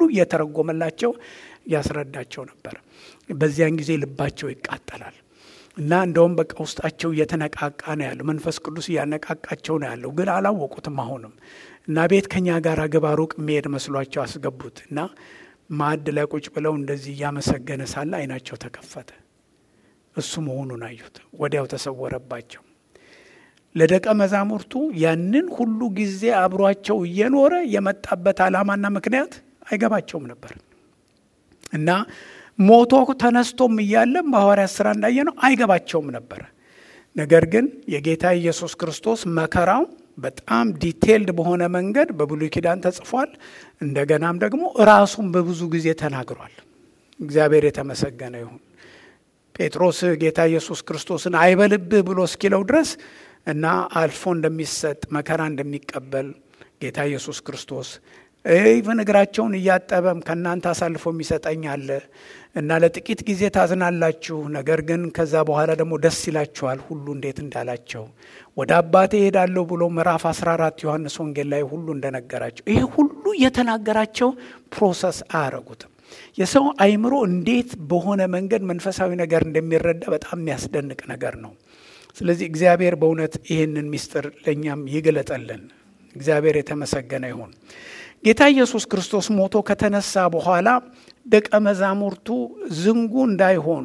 እየተረጎመላቸው ያስረዳቸው ነበር። በዚያን ጊዜ ልባቸው ይቃጠላል እና እንደውም በቃ ውስጣቸው እየተነቃቃ ነው ያለው። መንፈስ ቅዱስ እያነቃቃቸው ነው ያለው፣ ግን አላወቁትም አሁንም እና ቤት ከኛ ጋር ግባ ሩቅ የሚሄድ መስሏቸው አስገቡት እና ማዕድ ላይ ቁጭ ብለው እንደዚህ እያመሰገነ ሳለ አይናቸው ተከፈተ። እሱ መሆኑን አዩት። ወዲያው ተሰወረባቸው። ለደቀ መዛሙርቱ ያንን ሁሉ ጊዜ አብሯቸው እየኖረ የመጣበት ዓላማና ምክንያት አይገባቸውም ነበር እና ሞቶ ተነስቶም እያለም በሐዋርያት ሥራ እንዳየ ነው አይገባቸውም ነበረ። ነገር ግን የጌታ ኢየሱስ ክርስቶስ መከራው በጣም ዲቴይልድ በሆነ መንገድ በብሉይ ኪዳን ተጽፏል። እንደገናም ደግሞ ራሱን በብዙ ጊዜ ተናግሯል። እግዚአብሔር የተመሰገነ ይሁን። ጴጥሮስ ጌታ ኢየሱስ ክርስቶስን አይበልብህ ብሎ እስኪለው ድረስ እና አልፎ እንደሚሰጥ መከራ እንደሚቀበል ጌታ ኢየሱስ ክርስቶስ ኢቨን እግራቸውን እያጠበም ከእናንተ አሳልፎ የሚሰጠኝ አለ እና ለጥቂት ጊዜ ታዝናላችሁ፣ ነገር ግን ከዛ በኋላ ደግሞ ደስ ይላችኋል ሁሉ እንዴት እንዳላቸው ወደ አባቴ እሄዳለሁ ብሎ ምዕራፍ 14 ዮሐንስ ወንጌል ላይ ሁሉ እንደነገራቸው ይሄ ሁሉ የተናገራቸው ፕሮሰስ አያረጉትም። የሰው አይምሮ እንዴት በሆነ መንገድ መንፈሳዊ ነገር እንደሚረዳ በጣም የሚያስደንቅ ነገር ነው። ስለዚህ እግዚአብሔር በእውነት ይህንን ምስጢር ለእኛም ይግለጠልን። እግዚአብሔር የተመሰገነ ይሁን። ጌታ ኢየሱስ ክርስቶስ ሞቶ ከተነሳ በኋላ ደቀ መዛሙርቱ ዝንጉ እንዳይሆኑ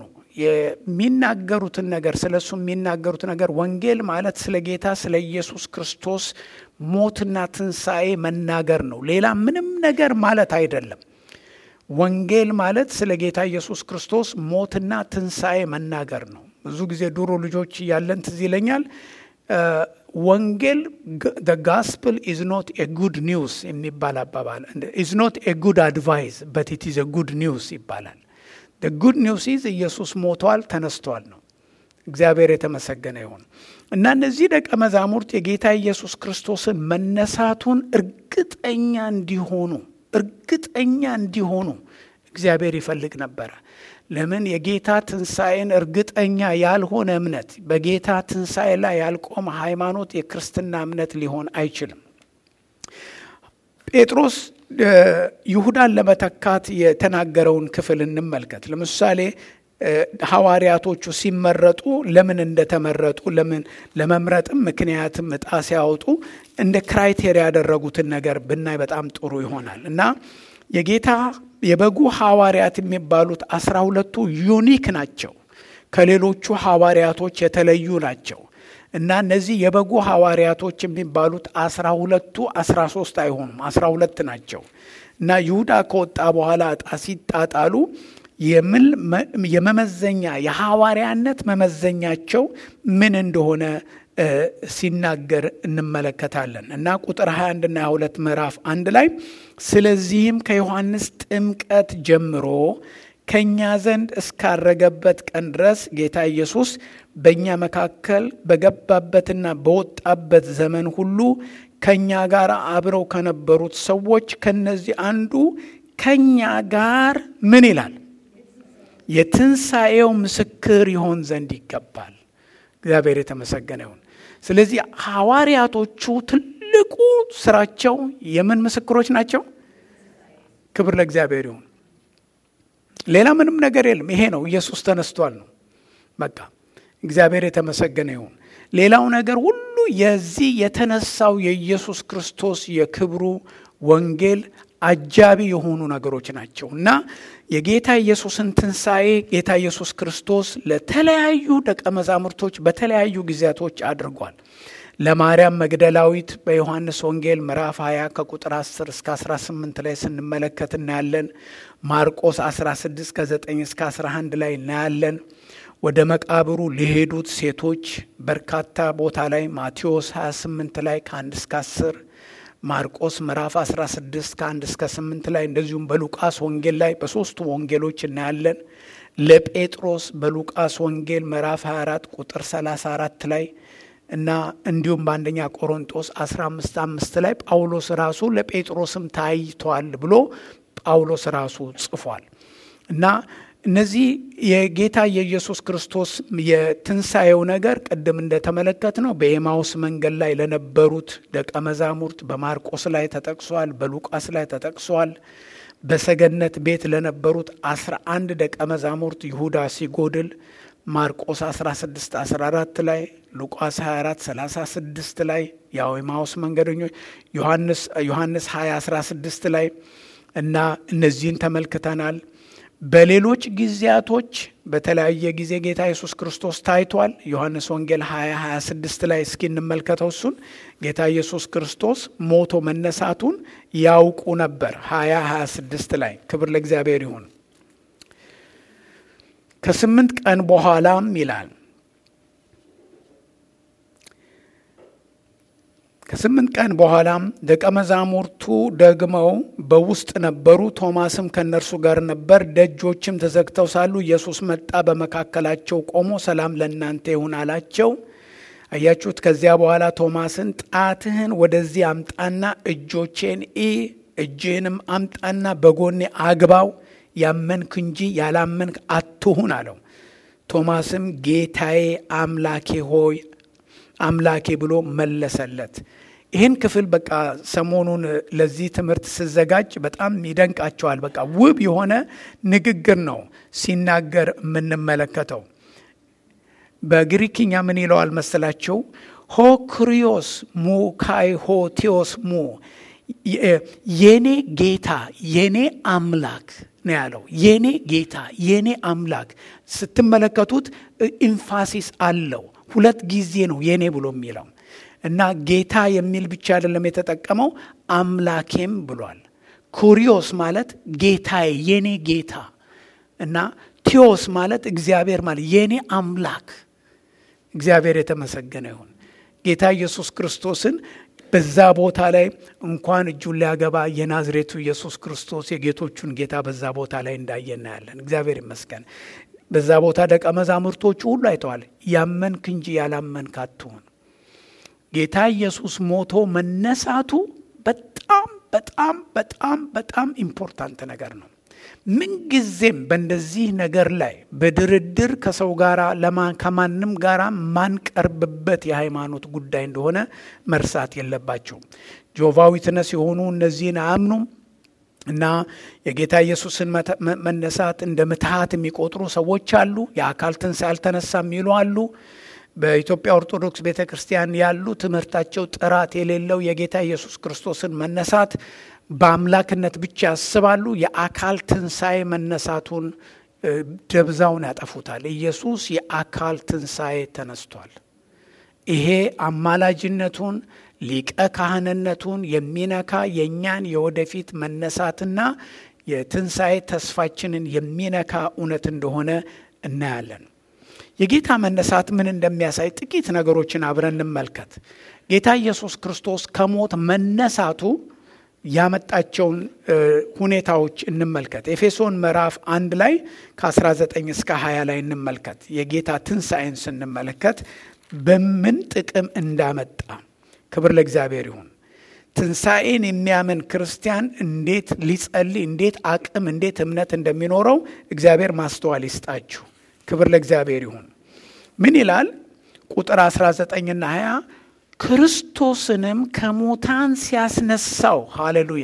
የሚናገሩትን ነገር ስለ እሱ የሚናገሩት ነገር ወንጌል ማለት ስለ ጌታ ስለ ኢየሱስ ክርስቶስ ሞትና ትንሣኤ መናገር ነው። ሌላ ምንም ነገር ማለት አይደለም። ወንጌል ማለት ስለ ጌታ ኢየሱስ ክርስቶስ ሞትና ትንሣኤ መናገር ነው። ብዙ ጊዜ ድሮ ልጆች እያለን ትዝ ይለኛል ወንጌል ጋስፕል ኢዝ ኖት ኤ ጉድ ኒውስ የሚባል አባባል ኢዝ ኖት ኤ ጉድ አድቫይስ በት ኢት ኢዝ ኤ ጉድ ኒውስ ይባላል። ጉድ ኒውስ ኢዝ ኢየሱስ ሞቷል ተነስቷል ነው። እግዚአብሔር የተመሰገነ ይሁን እና እነዚህ ደቀ መዛሙርት የጌታ ኢየሱስ ክርስቶስን መነሳቱን እርግጠኛ እንዲሆኑ እርግጠኛ እንዲሆኑ እግዚአብሔር ይፈልግ ነበረ። ለምን የጌታ ትንሣኤን እርግጠኛ ያልሆነ እምነት በጌታ ትንሣኤ ላይ ያልቆመ ሃይማኖት የክርስትና እምነት ሊሆን አይችልም። ጴጥሮስ ይሁዳን ለመተካት የተናገረውን ክፍል እንመልከት። ለምሳሌ ሐዋርያቶቹ ሲመረጡ ለምን እንደተመረጡ ለምን ለመምረጥም ምክንያትም እጣ ሲያወጡ እንደ ክራይቴሪያ ያደረጉትን ነገር ብናይ በጣም ጥሩ ይሆናል እና የጌታ የበጉ ሐዋርያት የሚባሉት አስራ ሁለቱ ዩኒክ ናቸው። ከሌሎቹ ሐዋርያቶች የተለዩ ናቸው እና እነዚህ የበጉ ሐዋርያቶች የሚባሉት አስራ ሁለቱ አስራ ሶስት አይሆኑም፣ አስራ ሁለት ናቸው እና ይሁዳ ከወጣ በኋላ እጣ ሲጣጣሉ የመመዘኛ የሐዋርያነት መመዘኛቸው ምን እንደሆነ ሲናገር እንመለከታለን እና ቁጥር 21 እና 22 ምዕራፍ አንድ ላይ ስለዚህም ከዮሐንስ ጥምቀት ጀምሮ ከእኛ ዘንድ እስካረገበት ቀን ድረስ ጌታ ኢየሱስ በእኛ መካከል በገባበትና በወጣበት ዘመን ሁሉ ከእኛ ጋር አብረው ከነበሩት ሰዎች ከነዚህ አንዱ ከእኛ ጋር ምን ይላል የትንሣኤው ምስክር ይሆን ዘንድ ይገባል። እግዚአብሔር የተመሰገነ ይሁን። ስለዚህ ሐዋርያቶቹ ትልቁ ስራቸው የምን ምስክሮች ናቸው? ክብር ለእግዚአብሔር ይሁን። ሌላ ምንም ነገር የለም። ይሄ ነው ኢየሱስ ተነስቷል ነው በቃ። እግዚአብሔር የተመሰገነ ይሁን። ሌላው ነገር ሁሉ የዚህ የተነሳው የኢየሱስ ክርስቶስ የክብሩ ወንጌል አጃቢ የሆኑ ነገሮች ናቸው እና የጌታ ኢየሱስን ትንሣኤ ጌታ ኢየሱስ ክርስቶስ ለተለያዩ ደቀ መዛሙርቶች በተለያዩ ጊዜያቶች አድርጓል። ለማርያም መግደላዊት በዮሐንስ ወንጌል ምዕራፍ 20 ከቁጥር 10 እስከ 18 ላይ ስንመለከት እናያለን። ማርቆስ 16 ከ9 እስከ 11 ላይ እናያለን። ወደ መቃብሩ ሊሄዱት ሴቶች በርካታ ቦታ ላይ ማቴዎስ 28 ላይ ከ1 እስከ 10 ማርቆስ ምዕራፍ 16 ከ1 እስከ 8 ላይ እንደዚሁም በሉቃስ ወንጌል ላይ በሶስቱ ወንጌሎች እናያለን። ለጴጥሮስ በሉቃስ ወንጌል ምዕራፍ 24 ቁጥር 34 ላይ እና እንዲሁም በአንደኛ ቆሮንጦስ 15 5 ላይ ጳውሎስ ራሱ ለጴጥሮስም ታይቷል ብሎ ጳውሎስ ራሱ ጽፏል እና እነዚህ የጌታ የኢየሱስ ክርስቶስ የትንሣኤው ነገር ቅድም እንደተመለከት ነው በኤማውስ መንገድ ላይ ለነበሩት ደቀ መዛሙርት በማርቆስ ላይ ተጠቅሷል፣ በሉቃስ ላይ ተጠቅሷል። በሰገነት ቤት ለነበሩት አስራ አንድ ደቀ መዛሙርት ይሁዳ ሲጎድል ማርቆስ 16 14 ላይ ሉቃስ 24 36 ላይ ያው የማውስ መንገደኞች ዮሐንስ 20 16 ላይ እና እነዚህን ተመልክተናል። በሌሎች ጊዜያቶች በተለያየ ጊዜ ጌታ ኢየሱስ ክርስቶስ ታይቷል። ዮሐንስ ወንጌል 20 26 ላይ እስኪ እንመልከተው እሱን ጌታ ኢየሱስ ክርስቶስ ሞቶ መነሳቱን ያውቁ ነበር። 20 26 ላይ ክብር ለእግዚአብሔር ይሁን። ከስምንት ቀን በኋላም ይላል ከስምንት ቀን በኋላም ደቀ መዛሙርቱ ደግመው በውስጥ ነበሩ። ቶማስም ከእነርሱ ጋር ነበር። ደጆችም ተዘግተው ሳሉ ኢየሱስ መጣ፣ በመካከላቸው ቆሞ ሰላም ለእናንተ ይሁን አላቸው። አያችሁት? ከዚያ በኋላ ቶማስን ጣትህን ወደዚህ አምጣና እጆቼን ኢ እጅህንም አምጣና በጎኔ አግባው ያመንክ እንጂ ያላመንክ አትሁን አለው። ቶማስም ጌታዬ አምላኬ ሆይ አምላኬ ብሎ መለሰለት። ይህን ክፍል በቃ ሰሞኑን ለዚህ ትምህርት ስዘጋጅ በጣም ይደንቃቸዋል። በቃ ውብ የሆነ ንግግር ነው ሲናገር የምንመለከተው። በግሪክኛ ምን ይለዋል መሰላቸው? ሆክሪዮስ ሙ ካይ ሆቴዎስ ሙ የኔ ጌታ የኔ አምላክ ነው ያለው። የኔ ጌታ የኔ አምላክ ስትመለከቱት ኢንፋሲስ አለው። ሁለት ጊዜ ነው የኔ ብሎ የሚለው እና ጌታ የሚል ብቻ አይደለም የተጠቀመው፣ አምላኬም ብሏል። ኩሪዮስ ማለት ጌታዬ የኔ ጌታ እና ቴዎስ ማለት እግዚአብሔር ማለት የኔ አምላክ። እግዚአብሔር የተመሰገነ ይሁን። ጌታ ኢየሱስ ክርስቶስን በዛ ቦታ ላይ እንኳን እጁን ሊያገባ የናዝሬቱ ኢየሱስ ክርስቶስ የጌቶቹን ጌታ በዛ ቦታ ላይ እንዳየ እናያለን። እግዚአብሔር ይመስገን። በዛ ቦታ ደቀ መዛሙርቶቹ ሁሉ አይተዋል። ያመንክ እንጂ ያላመንክ አትሁን። ጌታ ኢየሱስ ሞቶ መነሳቱ በጣም በጣም በጣም በጣም ኢምፖርታንት ነገር ነው። ምንጊዜም በእንደዚህ ነገር ላይ በድርድር ከሰው ጋር ከማንም ጋር ማንቀርብበት የሃይማኖት ጉዳይ እንደሆነ መርሳት የለባቸውም። ጆቫ ዊትነስ የሆኑ እነዚህን አያምኑም እና የጌታ ኢየሱስን መነሳት እንደ ምትሃት የሚቆጥሩ ሰዎች አሉ። የአካል ትንሣኤ አልተነሳ የሚሉ አሉ። በኢትዮጵያ ኦርቶዶክስ ቤተ ክርስቲያን ያሉ ትምህርታቸው ጥራት የሌለው የጌታ ኢየሱስ ክርስቶስን መነሳት በአምላክነት ብቻ ያስባሉ። የአካል ትንሣኤ መነሳቱን ደብዛውን ያጠፉታል። ኢየሱስ የአካል ትንሣኤ ተነስቷል። ይሄ አማላጅነቱን ሊቀ ካህንነቱን የሚነካ የእኛን የወደፊት መነሳትና የትንሣኤ ተስፋችንን የሚነካ እውነት እንደሆነ እናያለን። የጌታ መነሳት ምን እንደሚያሳይ ጥቂት ነገሮችን አብረን እንመልከት። ጌታ ኢየሱስ ክርስቶስ ከሞት መነሳቱ ያመጣቸውን ሁኔታዎች እንመልከት። ኤፌሶን ምዕራፍ አንድ ላይ ከ19 እስከ 20 ላይ እንመልከት። የጌታ ትንሣኤን ስንመለከት በምን ጥቅም እንዳመጣ ክብር ለእግዚአብሔር ይሁን። ትንሣኤን የሚያምን ክርስቲያን እንዴት ሊጸልይ፣ እንዴት አቅም፣ እንዴት እምነት እንደሚኖረው እግዚአብሔር ማስተዋል ይስጣችሁ። ክብር ለእግዚአብሔር ይሁን። ምን ይላል? ቁጥር 19ና 20 ክርስቶስንም ከሙታን ሲያስነሳው፣ ሃሌሉያ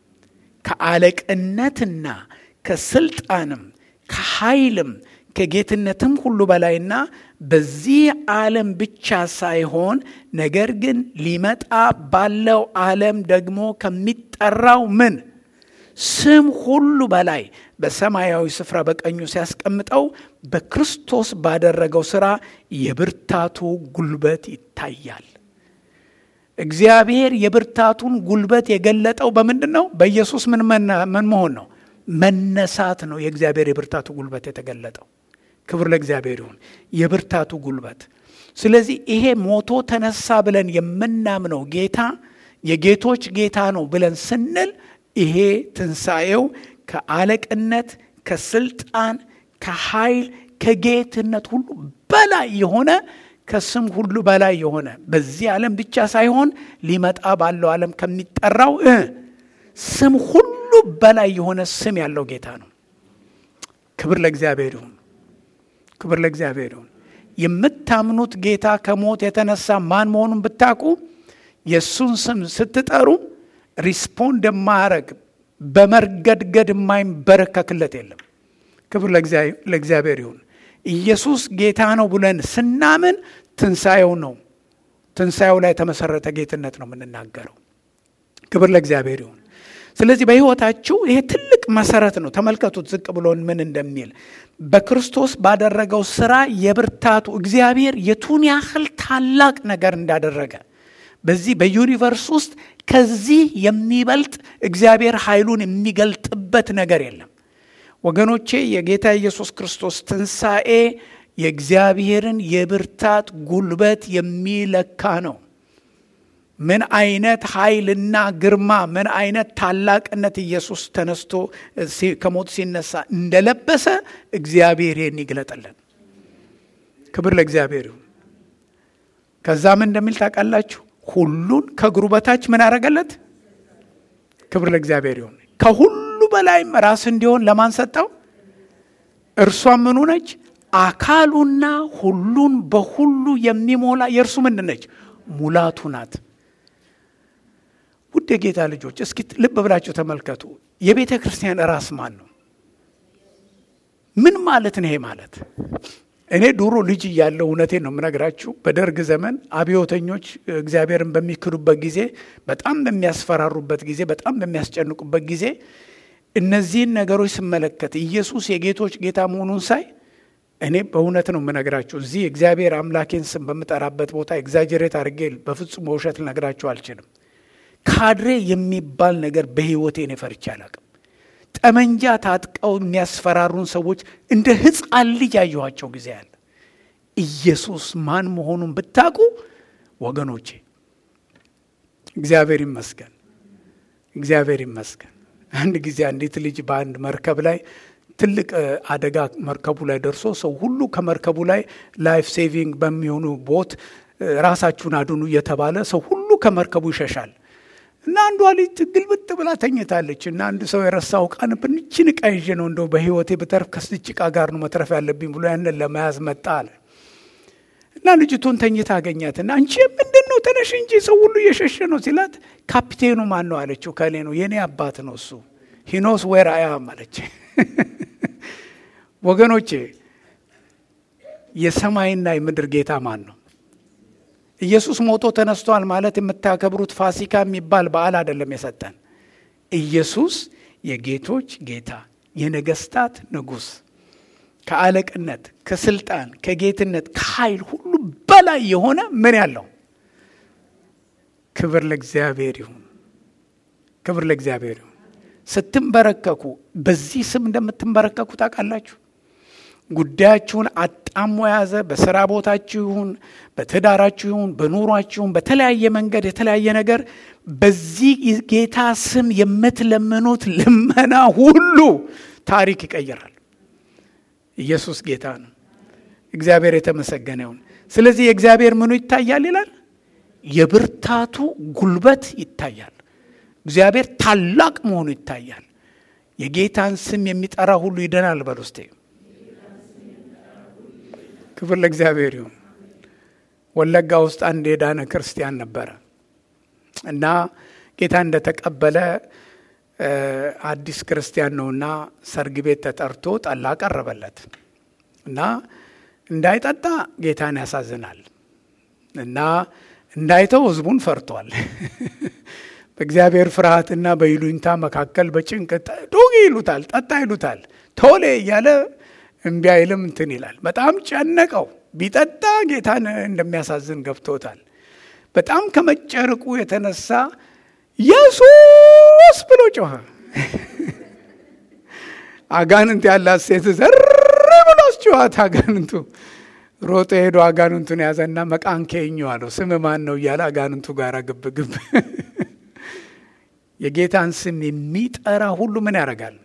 ከአለቅነትና ከስልጣንም ከኃይልም ከጌትነትም ሁሉ በላይና በዚህ ዓለም ብቻ ሳይሆን ነገር ግን ሊመጣ ባለው ዓለም ደግሞ ከሚጠራው ምን ስም ሁሉ በላይ በሰማያዊ ስፍራ በቀኙ ሲያስቀምጠው በክርስቶስ ባደረገው ሥራ የብርታቱ ጉልበት ይታያል። እግዚአብሔር የብርታቱን ጉልበት የገለጠው በምንድን ነው? በኢየሱስ ምን ምን መሆን ነው? መነሳት ነው። የእግዚአብሔር የብርታቱ ጉልበት የተገለጠው። ክብር ለእግዚአብሔር ይሁን። የብርታቱ ጉልበት። ስለዚህ ይሄ ሞቶ ተነሳ ብለን የምናምነው ጌታ የጌቶች ጌታ ነው ብለን ስንል ይሄ ትንሣኤው ከአለቅነት፣ ከስልጣን፣ ከኃይል፣ ከጌትነት ሁሉ በላይ የሆነ ከስም ሁሉ በላይ የሆነ በዚህ ዓለም ብቻ ሳይሆን ሊመጣ ባለው ዓለም ከሚጠራው ስም ሁሉ በላይ የሆነ ስም ያለው ጌታ ነው። ክብር ለእግዚአብሔር ይሁን። ክብር ለእግዚአብሔር ይሁን። የምታምኑት ጌታ ከሞት የተነሳ ማን መሆኑን ብታውቁ የእሱን ስም ስትጠሩ ሪስፖንድ የማያረግ በመርገድገድ የማይንበረከክለት የለም። ክብር ለእግዚአብሔር ይሁን። ኢየሱስ ጌታ ነው ብለን ስናምን ትንሣኤው ነው ትንሣኤው ላይ የተመሰረተ ጌትነት ነው የምንናገረው። ክብር ለእግዚአብሔር ይሁን። ስለዚህ በሕይወታችሁ ይሄ ትልቅ መሰረት ነው። ተመልከቱት ዝቅ ብሎን ምን እንደሚል በክርስቶስ ባደረገው ስራ የብርታቱ እግዚአብሔር የቱን ያህል ታላቅ ነገር እንዳደረገ በዚህ በዩኒቨርስ ውስጥ ከዚህ የሚበልጥ እግዚአብሔር ኃይሉን የሚገልጥበት ነገር የለም ወገኖቼ። የጌታ ኢየሱስ ክርስቶስ ትንሣኤ የእግዚአብሔርን የብርታት ጉልበት የሚለካ ነው። ምን አይነት ኃይልና ግርማ ምን አይነት ታላቅነት ኢየሱስ ተነስቶ ከሞት ሲነሳ እንደለበሰ እግዚአብሔር ይህን ይግለጥልን። ክብር ለእግዚአብሔር ይሁን። ከዛ ምን እንደሚል ታውቃላችሁ? ሁሉን ከእግሩ በታች ምን አረገለት? ክብር ለእግዚአብሔር ይሁን። ከሁሉ በላይም ራስ እንዲሆን ለማን ሰጠው? እርሷም ምኑ ነች? አካሉና ሁሉን በሁሉ የሚሞላ የእርሱ ምንድን ነች? ሙላቱ ናት። ውድ የጌታ ልጆች እስኪ ልብ ብላችሁ ተመልከቱ። የቤተ ክርስቲያን ራስ ማን ነው? ምን ማለት ነው ይሄ ማለት? እኔ ድሮ ልጅ እያለሁ እውነቴን ነው የምነግራችሁ። በደርግ ዘመን አብዮተኞች እግዚአብሔርን በሚክዱበት ጊዜ፣ በጣም በሚያስፈራሩበት ጊዜ፣ በጣም በሚያስጨንቁበት ጊዜ እነዚህን ነገሮች ስመለከት ኢየሱስ የጌቶች ጌታ መሆኑን ሳይ እኔ በእውነት ነው የምነግራችሁ። እዚህ እግዚአብሔር አምላኬን ስም በምጠራበት ቦታ ኤግዛጀሬት አድርጌ በፍጹም በውሸት ልነግራችሁ አልችልም። ካድሬ የሚባል ነገር በሕይወቴ እኔ ፈርቼ አላቅም። ጠመንጃ ታጥቀው የሚያስፈራሩን ሰዎች እንደ ሕፃን ልጅ ያየኋቸው ጊዜ አለ። ኢየሱስ ማን መሆኑን ብታውቁ ወገኖቼ፣ እግዚአብሔር ይመስገን፣ እግዚአብሔር ይመስገን። አንድ ጊዜ አንዲት ልጅ በአንድ መርከብ ላይ ትልቅ አደጋ መርከቡ ላይ ደርሶ ሰው ሁሉ ከመርከቡ ላይ ላይፍ ሴቪንግ በሚሆኑ ቦት ራሳችሁን አድኑ እየተባለ ሰው ሁሉ ከመርከቡ ይሸሻል። እና አንዷ ልጅ ግልብጥ ብላ ተኝታለች። እና አንድ ሰው የረሳው ዕቃ ነበር። ይህችን ዕቃ ይዤ ነው እንደው በሕይወቴ ብተርፍ ከስች ዕቃ ጋር ነው መትረፍ ያለብኝ ብሎ ያንን ለመያዝ መጣ አለ። እና ልጅቱን ተኝታ አገኛት። እና አንቺ ምንድን ነው ተነሽ እንጂ ሰው ሁሉ እየሸሸ ነው ሲላት፣ ካፒቴኑ ማን ነው አለችው። ከሌ ነው የእኔ አባት ነው እሱ ሂኖስ ዌር አይ አም አለች። ወገኖቼ የሰማይና የምድር ጌታ ማን ነው? ኢየሱስ ሞቶ ተነስቷል ማለት የምታከብሩት ፋሲካ የሚባል በዓል አይደለም የሰጠን። ኢየሱስ የጌቶች ጌታ የነገስታት ንጉሥ ከአለቅነት፣ ከስልጣን፣ ከጌትነት፣ ከኃይል ሁሉ በላይ የሆነ ምን ያለው ክብር ለእግዚአብሔር ይሁን። ክብር ለእግዚአብሔር ይሁን። ስትንበረከኩ በዚህ ስም እንደምትንበረከኩ ታውቃላችሁ። ጉዳያችሁን አጣሞ የያዘ በስራ ቦታችሁ ይሁን በትዳራችሁ ይሁን በኑሯችሁ ይሁን በተለያየ መንገድ የተለያየ ነገር በዚህ ጌታ ስም የምትለምኑት ልመና ሁሉ ታሪክ ይቀይራል። ኢየሱስ ጌታ ነው። እግዚአብሔር የተመሰገነ ይሁን። ስለዚህ የእግዚአብሔር ምኑ ይታያል ይላል? የብርታቱ ጉልበት ይታያል። እግዚአብሔር ታላቅ መሆኑ ይታያል። የጌታን ስም የሚጠራ ሁሉ ይድናል። በል ውስጤ ክብር ለእግዚአብሔር ይሁን። ወለጋ ውስጥ አንድ የዳነ ክርስቲያን ነበረ እና ጌታ እንደተቀበለ አዲስ ክርስቲያን ነውና ሰርግ ቤት ተጠርቶ ጠላ ቀረበለት እና እንዳይጠጣ ጌታን ያሳዝናል እና እንዳይተው ሕዝቡን ፈርቷል። በእግዚአብሔር ፍርሃትና በይሉኝታ መካከል በጭንቅ ዱግ ይሉታል፣ ጠጣ ይሉታል፣ ቶሌ እያለ እምቢ አይልም እንትን ይላል። በጣም ጨነቀው። ቢጠጣ ጌታን እንደሚያሳዝን ገብቶታል። በጣም ከመጨረቁ የተነሳ ኢየሱስ ብሎ ጮኸ። አጋንንት ያላት ሴት ዘር ብሎ አስጮኋት። አጋንንቱ ሮጦ ሄዶ አጋንንቱን ያዘና መቃንኬኝ አለው። ስም ማን ነው እያለ አጋንንቱ ጋር ግብ ግብ። የጌታን ስም የሚጠራ ሁሉ ምን ያደርጋል?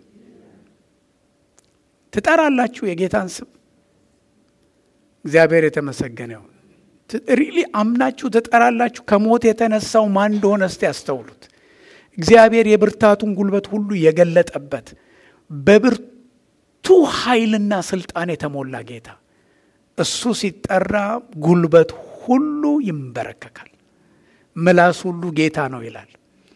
ትጠራላችሁ የጌታን ስም። እግዚአብሔር የተመሰገነ ይሁን። ሪሊ አምናችሁ ትጠራላችሁ። ከሞት የተነሳው ማን እንደሆነ እስቲ ያስተውሉት። እግዚአብሔር የብርታቱን ጉልበት ሁሉ የገለጠበት በብርቱ ኃይልና ስልጣን የተሞላ ጌታ እሱ ሲጠራ ጉልበት ሁሉ ይንበረከካል፣ ምላስ ሁሉ ጌታ ነው ይላል።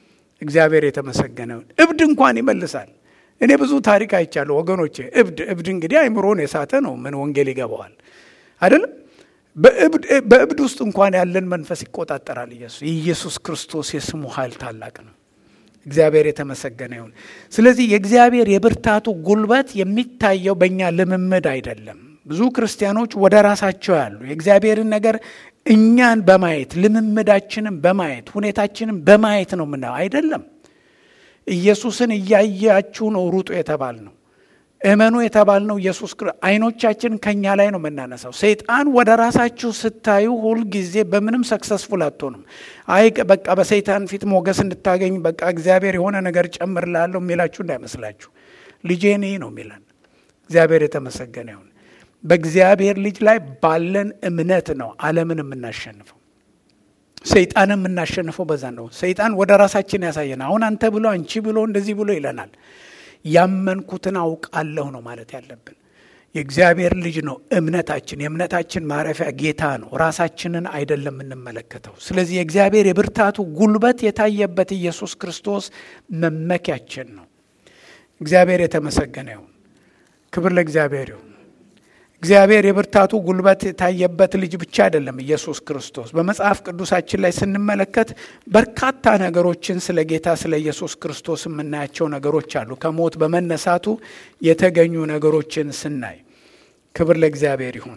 እግዚአብሔር የተመሰገነውን እብድ እንኳን ይመልሳል። እኔ ብዙ ታሪክ አይቻለሁ ወገኖቼ። እብድ እብድ እንግዲህ አይምሮን የሳተ ነው። ምን ወንጌል ይገባዋል አይደለም? በእብድ ውስጥ እንኳን ያለን መንፈስ ይቆጣጠራል ኢየሱስ። የኢየሱስ ክርስቶስ የስሙ ኃይል ታላቅ ነው። እግዚአብሔር የተመሰገነ ይሁን። ስለዚህ የእግዚአብሔር የብርታቱ ጉልበት የሚታየው በእኛ ልምምድ አይደለም። ብዙ ክርስቲያኖች ወደ ራሳቸው ያሉ የእግዚአብሔርን ነገር እኛን በማየት ልምምዳችንን በማየት ሁኔታችንን በማየት ነው ምናየው አይደለም። ኢየሱስን እያያችሁ ነው ሩጡ የተባል ነው። እመኑ የተባል ነው። ኢየሱስ አይኖቻችን ከኛ ላይ ነው የምናነሳው። ሰይጣን ወደ ራሳችሁ ስታዩ ሁልጊዜ በምንም ሰክሰስፉል አትሆንም። አይ በቃ በሰይጣን ፊት ሞገስ እንድታገኝ በቃ እግዚአብሔር የሆነ ነገር ጨምርላለሁ የሚላችሁ እንዳይመስላችሁ። ልጄ ነኝ ነው የሚለን። እግዚአብሔር የተመሰገነ ይሁን። በእግዚአብሔር ልጅ ላይ ባለን እምነት ነው ዓለምን የምናሸንፈው። ሰይጣንን የምናሸንፈው በዛ ነው። ሰይጣን ወደ ራሳችን ያሳየን። አሁን አንተ ብሎ አንቺ ብሎ እንደዚህ ብሎ ይለናል። ያመንኩትን አውቃለሁ ነው ማለት ያለብን። የእግዚአብሔር ልጅ ነው እምነታችን። የእምነታችን ማረፊያ ጌታ ነው፣ ራሳችንን አይደለም የምንመለከተው። ስለዚህ የእግዚአብሔር የብርታቱ ጉልበት የታየበት ኢየሱስ ክርስቶስ መመኪያችን ነው። እግዚአብሔር የተመሰገነ ይሁን። ክብር ለእግዚአብሔር ይሁን። እግዚአብሔር የብርታቱ ጉልበት የታየበት ልጅ ብቻ አይደለም ኢየሱስ ክርስቶስ። በመጽሐፍ ቅዱሳችን ላይ ስንመለከት በርካታ ነገሮችን ስለ ጌታ ስለ ኢየሱስ ክርስቶስ የምናያቸው ነገሮች አሉ። ከሞት በመነሳቱ የተገኙ ነገሮችን ስናይ ክብር ለእግዚአብሔር ይሁን።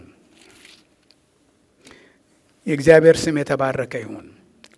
የእግዚአብሔር ስም የተባረከ ይሁን።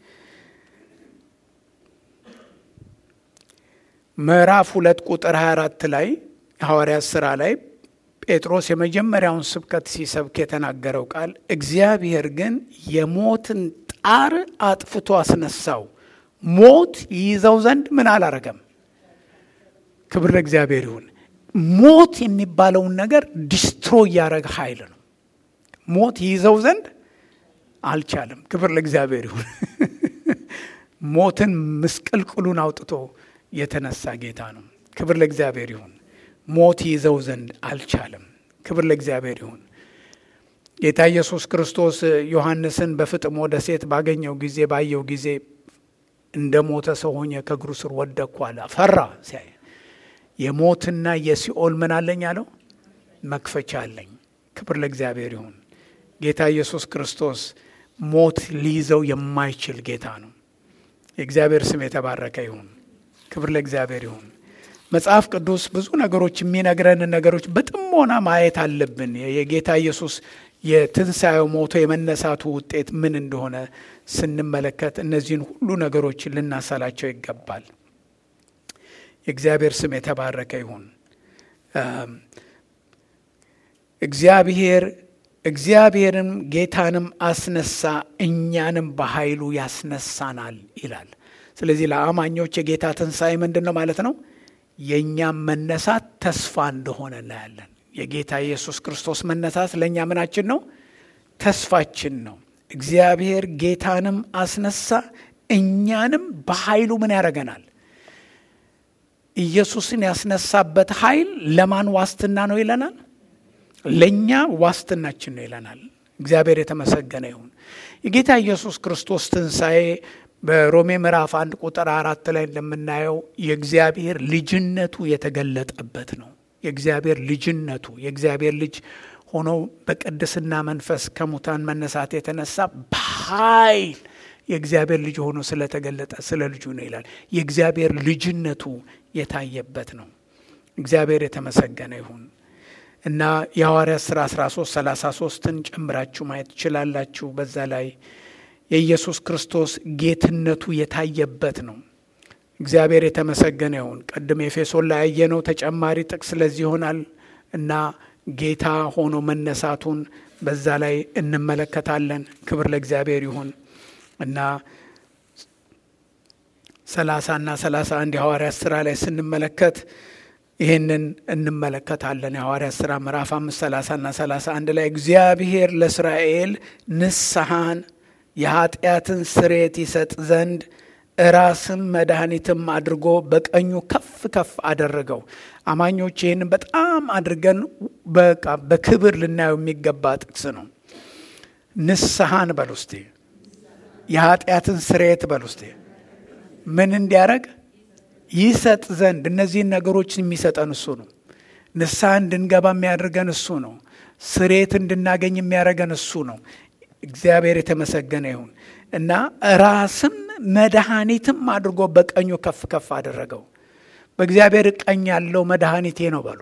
ምዕራፍ ሁለት ቁጥር 24 ላይ ሐዋርያት ሥራ ላይ ጴጥሮስ የመጀመሪያውን ስብከት ሲሰብክ የተናገረው ቃል እግዚአብሔር ግን የሞትን ጣር አጥፍቶ አስነሳው፣ ሞት ይይዘው ዘንድ ምን አላረገም። ክብር ለእግዚአብሔር ይሁን። ሞት የሚባለውን ነገር ዲስትሮ እያደረገ ኃይል ነው። ሞት ይይዘው ዘንድ አልቻለም። ክብር ለእግዚአብሔር ይሁን። ሞትን ምስቅልቅሉን አውጥቶ የተነሳ ጌታ ነው። ክብር ለእግዚአብሔር ይሁን። ሞት ይዘው ዘንድ አልቻለም። ክብር ለእግዚአብሔር ይሁን። ጌታ ኢየሱስ ክርስቶስ ዮሐንስን በፍጥሞ ደሴት ባገኘው ጊዜ ባየው ጊዜ እንደ ሞተ ሰው ሆኜ ከእግሩ ስር ወደቅኩ አለ። ፈራ። ሲያይ የሞትና የሲኦል ምን አለኝ አለው? መክፈቻ አለኝ። ክብር ለእግዚአብሔር ይሁን። ጌታ ኢየሱስ ክርስቶስ ሞት ሊይዘው የማይችል ጌታ ነው። የእግዚአብሔር ስም የተባረከ ይሁን። ክብር ለእግዚአብሔር ይሁን። መጽሐፍ ቅዱስ ብዙ ነገሮች የሚነግረንን ነገሮች በጥሞና ማየት አለብን። የጌታ ኢየሱስ የትንሣኤው ሞቶ የመነሳቱ ውጤት ምን እንደሆነ ስንመለከት እነዚህን ሁሉ ነገሮች ልናሰላቸው ይገባል። የእግዚአብሔር ስም የተባረከ ይሁን። እግዚአብሔር እግዚአብሔርም ጌታንም አስነሳ እኛንም በኃይሉ ያስነሳናል ይላል። ስለዚህ ለአማኞች የጌታ ትንሣኤ ምንድን ነው ማለት ነው? የእኛም መነሳት ተስፋ እንደሆነ እናያለን። የጌታ ኢየሱስ ክርስቶስ መነሳት ለእኛ ምናችን ነው? ተስፋችን ነው። እግዚአብሔር ጌታንም አስነሳ እኛንም በኃይሉ ምን ያደርገናል? ኢየሱስን ያስነሳበት ኃይል ለማን ዋስትና ነው ይለናል? ለእኛ ዋስትናችን ነው ይለናል። እግዚአብሔር የተመሰገነ ይሁን። የጌታ ኢየሱስ ክርስቶስ ትንሣኤ በሮሜ ምዕራፍ አንድ ቁጥር አራት ላይ እንደምናየው የእግዚአብሔር ልጅነቱ የተገለጠበት ነው። የእግዚአብሔር ልጅነቱ የእግዚአብሔር ልጅ ሆኖ በቅድስና መንፈስ ከሙታን መነሳት የተነሳ በኃይል የእግዚአብሔር ልጅ ሆኖ ስለተገለጠ ስለ ልጁ ነው ይላል። የእግዚአብሔር ልጅነቱ የታየበት ነው። እግዚአብሔር የተመሰገነ ይሁን እና የሐዋርያት ሥራ 13 33ን ጨምራችሁ ማየት ትችላላችሁ። በዛ ላይ የኢየሱስ ክርስቶስ ጌትነቱ የታየበት ነው። እግዚአብሔር የተመሰገነ ይሁን። ቅድም ኤፌሶን ላይ ያየነው ተጨማሪ ጥቅስ ለዚህ ይሆናል እና ጌታ ሆኖ መነሳቱን በዛ ላይ እንመለከታለን። ክብር ለእግዚአብሔር ይሁን እና ሰላሳ እና ሰላሳ አንድ የሐዋርያት ሥራ ላይ ስንመለከት ይህንን እንመለከታለን። የሐዋርያት ሥራ ምዕራፍ አምስት ሰላሳ እና ሰላሳ አንድ ላይ እግዚአብሔር ለእስራኤል ንስሐን የኃጢአትን ስሬት ይሰጥ ዘንድ ራስም መድኃኒትም አድርጎ በቀኙ ከፍ ከፍ አደረገው። አማኞች ይህንን በጣም አድርገን በቃ በክብር ልናየው የሚገባ ጥቅስ ነው። ንስሐን በል ውስጤ፣ የኃጢአትን ስሬት በል ውስጤ ምን እንዲያደረግ ይሰጥ ዘንድ እነዚህን ነገሮች የሚሰጠን እሱ ነው። ንስሐ እንድንገባ የሚያደርገን እሱ ነው። ስሬት እንድናገኝ የሚያደርገን እሱ ነው። እግዚአብሔር የተመሰገነ ይሁን እና ራስም መድኃኒትም አድርጎ በቀኙ ከፍ ከፍ አደረገው። በእግዚአብሔር ቀኝ ያለው መድኃኒቴ ነው በሉ።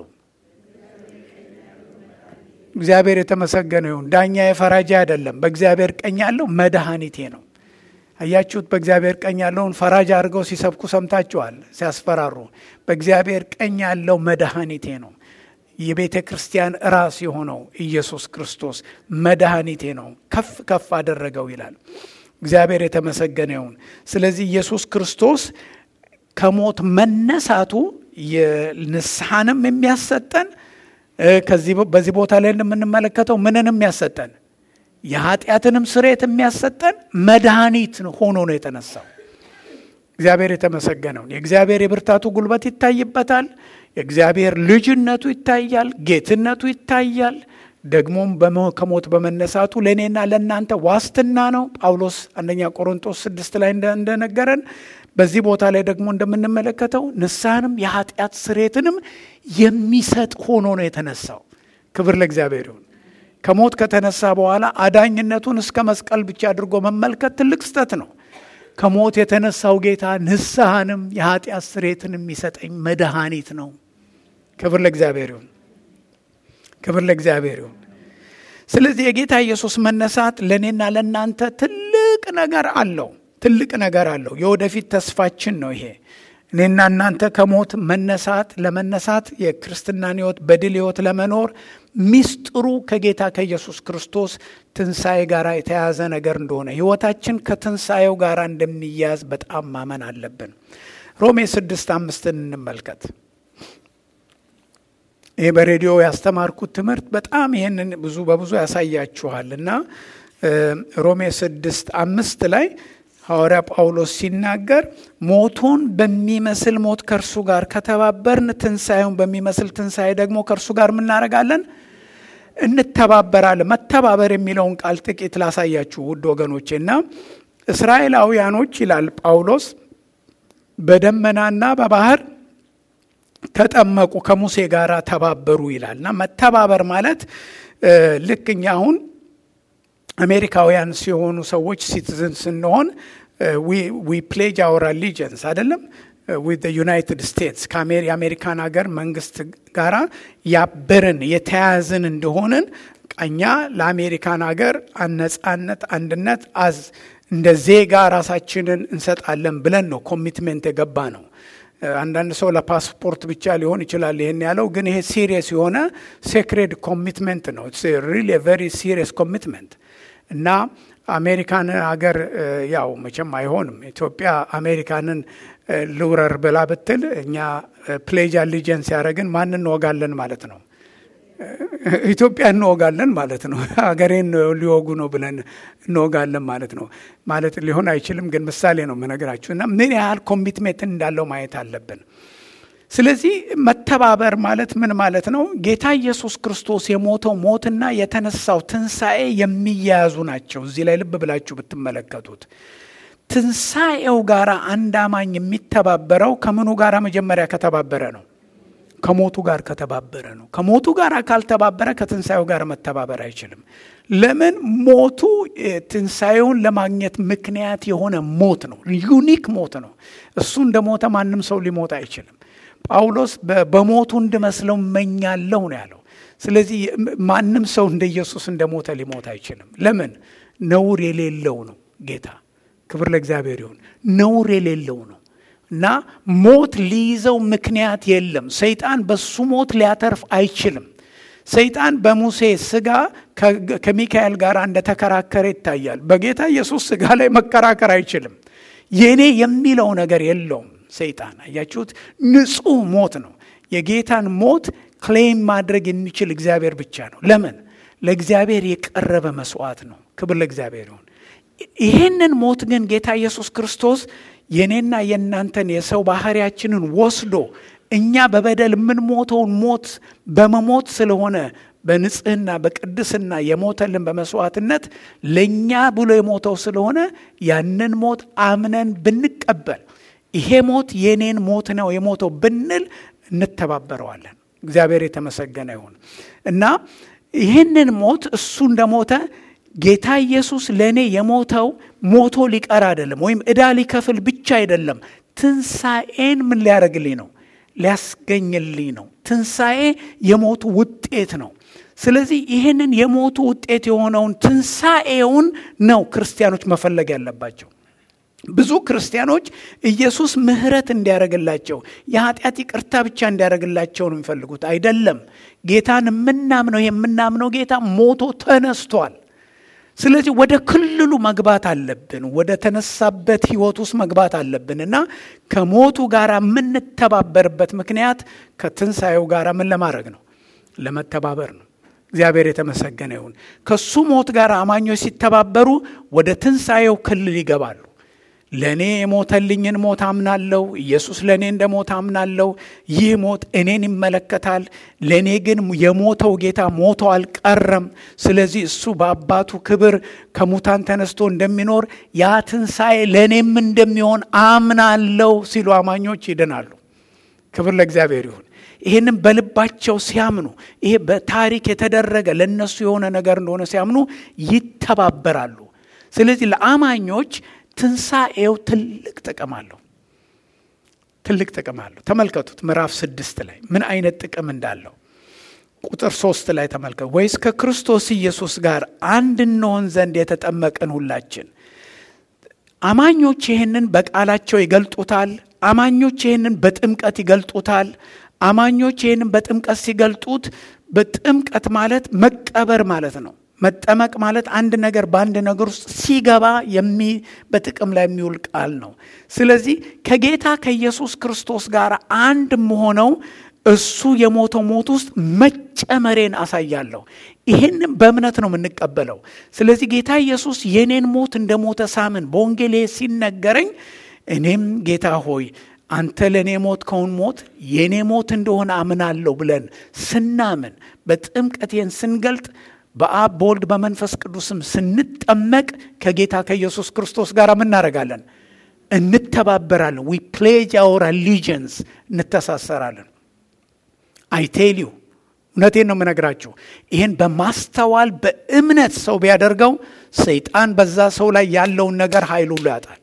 እግዚአብሔር የተመሰገነ ይሁን። ዳኛ የፈራጃ አይደለም። በእግዚአብሔር ቀኝ ያለው መድኃኒቴ ነው። አያችሁት? በእግዚአብሔር ቀኝ ያለውን ፈራጅ አድርገው ሲሰብኩ ሰምታችኋል፣ ሲያስፈራሩ። በእግዚአብሔር ቀኝ ያለው መድኃኒቴ ነው። የቤተ ክርስቲያን ራስ የሆነው ኢየሱስ ክርስቶስ መድኃኒቴ ነው፣ ከፍ ከፍ አደረገው ይላል። እግዚአብሔር የተመሰገነ ይሁን። ስለዚህ ኢየሱስ ክርስቶስ ከሞት መነሳቱ የንስሐንም የሚያሰጠን በዚህ ቦታ ላይ እንደምንመለከተው ምንንም ያሰጠን የኃጢአትንም ስርየት የሚያሰጠን መድኃኒት ሆኖ ነው የተነሳው። እግዚአብሔር የተመሰገነውን የእግዚአብሔር የብርታቱ ጉልበት ይታይበታል። የእግዚአብሔር ልጅነቱ ይታያል። ጌትነቱ ይታያል። ደግሞም ከሞት በመነሳቱ ለእኔና ለእናንተ ዋስትና ነው። ጳውሎስ አንደኛ ቆሮንቶስ ስድስት ላይ እንደነገረን በዚህ ቦታ ላይ ደግሞ እንደምንመለከተው ንስሐንም የኃጢአት ስርየትንም የሚሰጥ ሆኖ ነው የተነሳው። ክብር ለእግዚአብሔር ይሁን። ከሞት ከተነሳ በኋላ አዳኝነቱን እስከ መስቀል ብቻ አድርጎ መመልከት ትልቅ ስህተት ነው። ከሞት የተነሳው ጌታ ንስሐንም የኃጢአት ስርየትን የሚሰጠኝ መድኃኒት ነው። ክብር ለእግዚአብሔር ይሁን። ክብር ለእግዚአብሔር ይሁን። ስለዚህ የጌታ ኢየሱስ መነሳት ለእኔና ለእናንተ ትልቅ ነገር አለው። ትልቅ ነገር አለው። የወደፊት ተስፋችን ነው ይሄ። እኔና እናንተ ከሞት መነሳት ለመነሳት የክርስትናን ሕይወት በድል ሕይወት ለመኖር ሚስጥሩ ከጌታ ከኢየሱስ ክርስቶስ ትንሣኤ ጋር የተያያዘ ነገር እንደሆነ ሕይወታችን ከትንሣኤው ጋር እንደሚያያዝ በጣም ማመን አለብን። ሮሜ ስድስት አምስትን እንመልከት። ይህ በሬዲዮ ያስተማርኩት ትምህርት በጣም ይህንን ብዙ በብዙ ያሳያችኋል እና ሮሜ ስድስት አምስት ላይ ሐዋርያ ጳውሎስ ሲናገር ሞቱን በሚመስል ሞት ከእርሱ ጋር ከተባበርን ትንሣኤውን በሚመስል ትንሣኤ ደግሞ ከእርሱ ጋር ምናደርጋለን? እንተባበራለን። መተባበር የሚለውን ቃል ጥቂት ላሳያችሁ ውድ ወገኖቼ እና እስራኤላውያኖች ይላል ጳውሎስ በደመናና በባህር ተጠመቁ፣ ከሙሴ ጋር ተባበሩ ይላል እና መተባበር ማለት ልክ እኛ አሁን አሜሪካውያን ሲሆኑ ሰዎች ሲቲዝን ስንሆን ዊ ፕሌጅ አወር አሊጀንስ አይደለም ዊት ዩናይትድ ስቴትስ የአሜሪካን ሀገር መንግስት ጋራ ያበርን የተያያዝን እንደሆንን እኛ ለአሜሪካን ሀገር ነጻነት፣ አንድነት አዝ እንደ ዜጋ ራሳችንን እንሰጣለን ብለን ነው ኮሚትሜንት የገባ ነው። አንዳንድ ሰው ለፓስፖርት ብቻ ሊሆን ይችላል ይህን ያለው፣ ግን ይሄ ሲሪየስ የሆነ ሴክሬድ ኮሚትመንት ነው። ሪሊ ቨሪ ሲሪየስ ኮሚትመንት እና አሜሪካን ሀገር ያው መቼም አይሆንም። ኢትዮጵያ አሜሪካንን ልውረር ብላ ብትል እኛ ፕሌጅ አሊጀንስ ያደረግን ማን እንወጋለን ማለት ነው? ኢትዮጵያ እንወጋለን ማለት ነው። ሀገሬን ሊወጉ ነው ብለን እንወጋለን ማለት ነው። ማለት ሊሆን አይችልም፣ ግን ምሳሌ ነው የምነግራችሁ እና ምን ያህል ኮሚትሜንት እንዳለው ማየት አለብን። ስለዚህ መተባበር ማለት ምን ማለት ነው? ጌታ ኢየሱስ ክርስቶስ የሞተው ሞትና የተነሳው ትንሣኤ የሚያያዙ ናቸው። እዚህ ላይ ልብ ብላችሁ ብትመለከቱት ትንሣኤው ጋር አንድ አማኝ የሚተባበረው ከምኑ ጋር መጀመሪያ ከተባበረ ነው? ከሞቱ ጋር ከተባበረ ነው። ከሞቱ ጋር ካልተባበረ ከትንሣኤው ጋር መተባበር አይችልም። ለምን? ሞቱ ትንሣኤውን ለማግኘት ምክንያት የሆነ ሞት ነው። ዩኒክ ሞት ነው። እሱ እንደ ሞተ ማንም ሰው ሊሞት አይችልም። ጳውሎስ በሞቱ እንድመስለው እመኛለሁ ነው ያለው። ስለዚህ ማንም ሰው እንደ ኢየሱስ እንደ ሞተ ሊሞት አይችልም። ለምን? ነውር የሌለው ነው ጌታ። ክብር ለእግዚአብሔር ይሁን። ነውር የሌለው ነው እና ሞት ሊይዘው ምክንያት የለም። ሰይጣን በሱ ሞት ሊያተርፍ አይችልም። ሰይጣን በሙሴ ስጋ ከሚካኤል ጋር እንደተከራከረ ይታያል። በጌታ ኢየሱስ ስጋ ላይ መከራከር አይችልም። የኔ የሚለው ነገር የለውም። ሰይጣን አያችሁት፣ ንጹህ ሞት ነው። የጌታን ሞት ክሌም ማድረግ የሚችል እግዚአብሔር ብቻ ነው። ለምን? ለእግዚአብሔር የቀረበ መስዋዕት ነው። ክብር ለእግዚአብሔር ይሁን። ይህንን ሞት ግን ጌታ ኢየሱስ ክርስቶስ የኔና የእናንተን የሰው ባህሪያችንን ወስዶ እኛ በበደል የምንሞተውን ሞት በመሞት ስለሆነ በንጽህና በቅድስና የሞተልን በመስዋዕትነት ለእኛ ብሎ የሞተው ስለሆነ ያንን ሞት አምነን ብንቀበል ይሄ ሞት የኔን ሞት ነው የሞተው ብንል እንተባበረዋለን። እግዚአብሔር የተመሰገነ ይሁን እና ይህንን ሞት እሱ እንደሞተ ጌታ ኢየሱስ ለእኔ የሞተው ሞቶ ሊቀር አይደለም፣ ወይም ዕዳ ሊከፍል ብቻ አይደለም። ትንሣኤን ምን ሊያደርግልኝ ነው? ሊያስገኝልኝ ነው። ትንሣኤ የሞቱ ውጤት ነው። ስለዚህ ይህንን የሞቱ ውጤት የሆነውን ትንሣኤውን ነው ክርስቲያኖች መፈለግ ያለባቸው። ብዙ ክርስቲያኖች ኢየሱስ ምሕረት እንዲያደርግላቸው የኃጢአት ይቅርታ ብቻ እንዲያደርግላቸው ነው የሚፈልጉት። አይደለም። ጌታን የምናምነው የምናምነው ጌታ ሞቶ ተነስቷል። ስለዚህ ወደ ክልሉ መግባት አለብን። ወደ ተነሳበት ሕይወት ውስጥ መግባት አለብን እና ከሞቱ ጋር የምንተባበርበት ምክንያት ከትንሣኤው ጋር ምን ለማድረግ ነው? ለመተባበር ነው። እግዚአብሔር የተመሰገነ ይሁን። ከሱ ሞት ጋር አማኞች ሲተባበሩ ወደ ትንሣኤው ክልል ይገባሉ። ለእኔ የሞተልኝን ሞት አምናለሁ። ኢየሱስ ለእኔ እንደ ሞት አምናለሁ። ይህ ሞት እኔን ይመለከታል። ለእኔ ግን የሞተው ጌታ ሞቶ አልቀረም። ስለዚህ እሱ በአባቱ ክብር ከሙታን ተነስቶ እንደሚኖር ያ ትንሣኤ ለእኔም እንደሚሆን አምናለሁ ሲሉ አማኞች ይድናሉ። ክብር ለእግዚአብሔር ይሁን። ይህንም በልባቸው ሲያምኑ ይሄ በታሪክ የተደረገ ለእነሱ የሆነ ነገር እንደሆነ ሲያምኑ ይተባበራሉ። ስለዚህ ለአማኞች ትንሣኤው ትልቅ ጥቅም አለው። ትልቅ ጥቅም አለው። ተመልከቱት ምዕራፍ ስድስት ላይ ምን አይነት ጥቅም እንዳለው ቁጥር ሶስት ላይ ተመልከቱ። ወይስ ከክርስቶስ ኢየሱስ ጋር አንድ እንሆን ዘንድ የተጠመቅን ሁላችን አማኞች ይህንን በቃላቸው ይገልጡታል። አማኞች ይህንን በጥምቀት ይገልጡታል። አማኞች ይህንን በጥምቀት ሲገልጡት በጥምቀት ማለት መቀበር ማለት ነው። መጠመቅ ማለት አንድ ነገር በአንድ ነገር ውስጥ ሲገባ የሚ በጥቅም ላይ የሚውል ቃል ነው። ስለዚህ ከጌታ ከኢየሱስ ክርስቶስ ጋር አንድ መሆነው እሱ የሞተው ሞት ውስጥ መጨመሬን አሳያለሁ። ይህንም በእምነት ነው የምንቀበለው። ስለዚህ ጌታ ኢየሱስ የኔን ሞት እንደ ሞተ ሳምን በወንጌሌ ሲነገረኝ እኔም ጌታ ሆይ አንተ ለእኔ ሞት ከውን ሞት የእኔ ሞት እንደሆነ አምናለሁ ብለን ስናምን በጥምቀቴን ስንገልጥ በአብ በወልድ በመንፈስ ቅዱስም ስንጠመቅ ከጌታ ከኢየሱስ ክርስቶስ ጋር ምናደርጋለን? እንተባበራለን። ዊ ፕሌጅ አወር አሊጀንስ እንተሳሰራለን። አይቴልዩ እውነቴን ነው የምነግራችሁ። ይህን በማስተዋል በእምነት ሰው ቢያደርገው ሰይጣን በዛ ሰው ላይ ያለውን ነገር ኃይሉ ሁሉ ያጣል።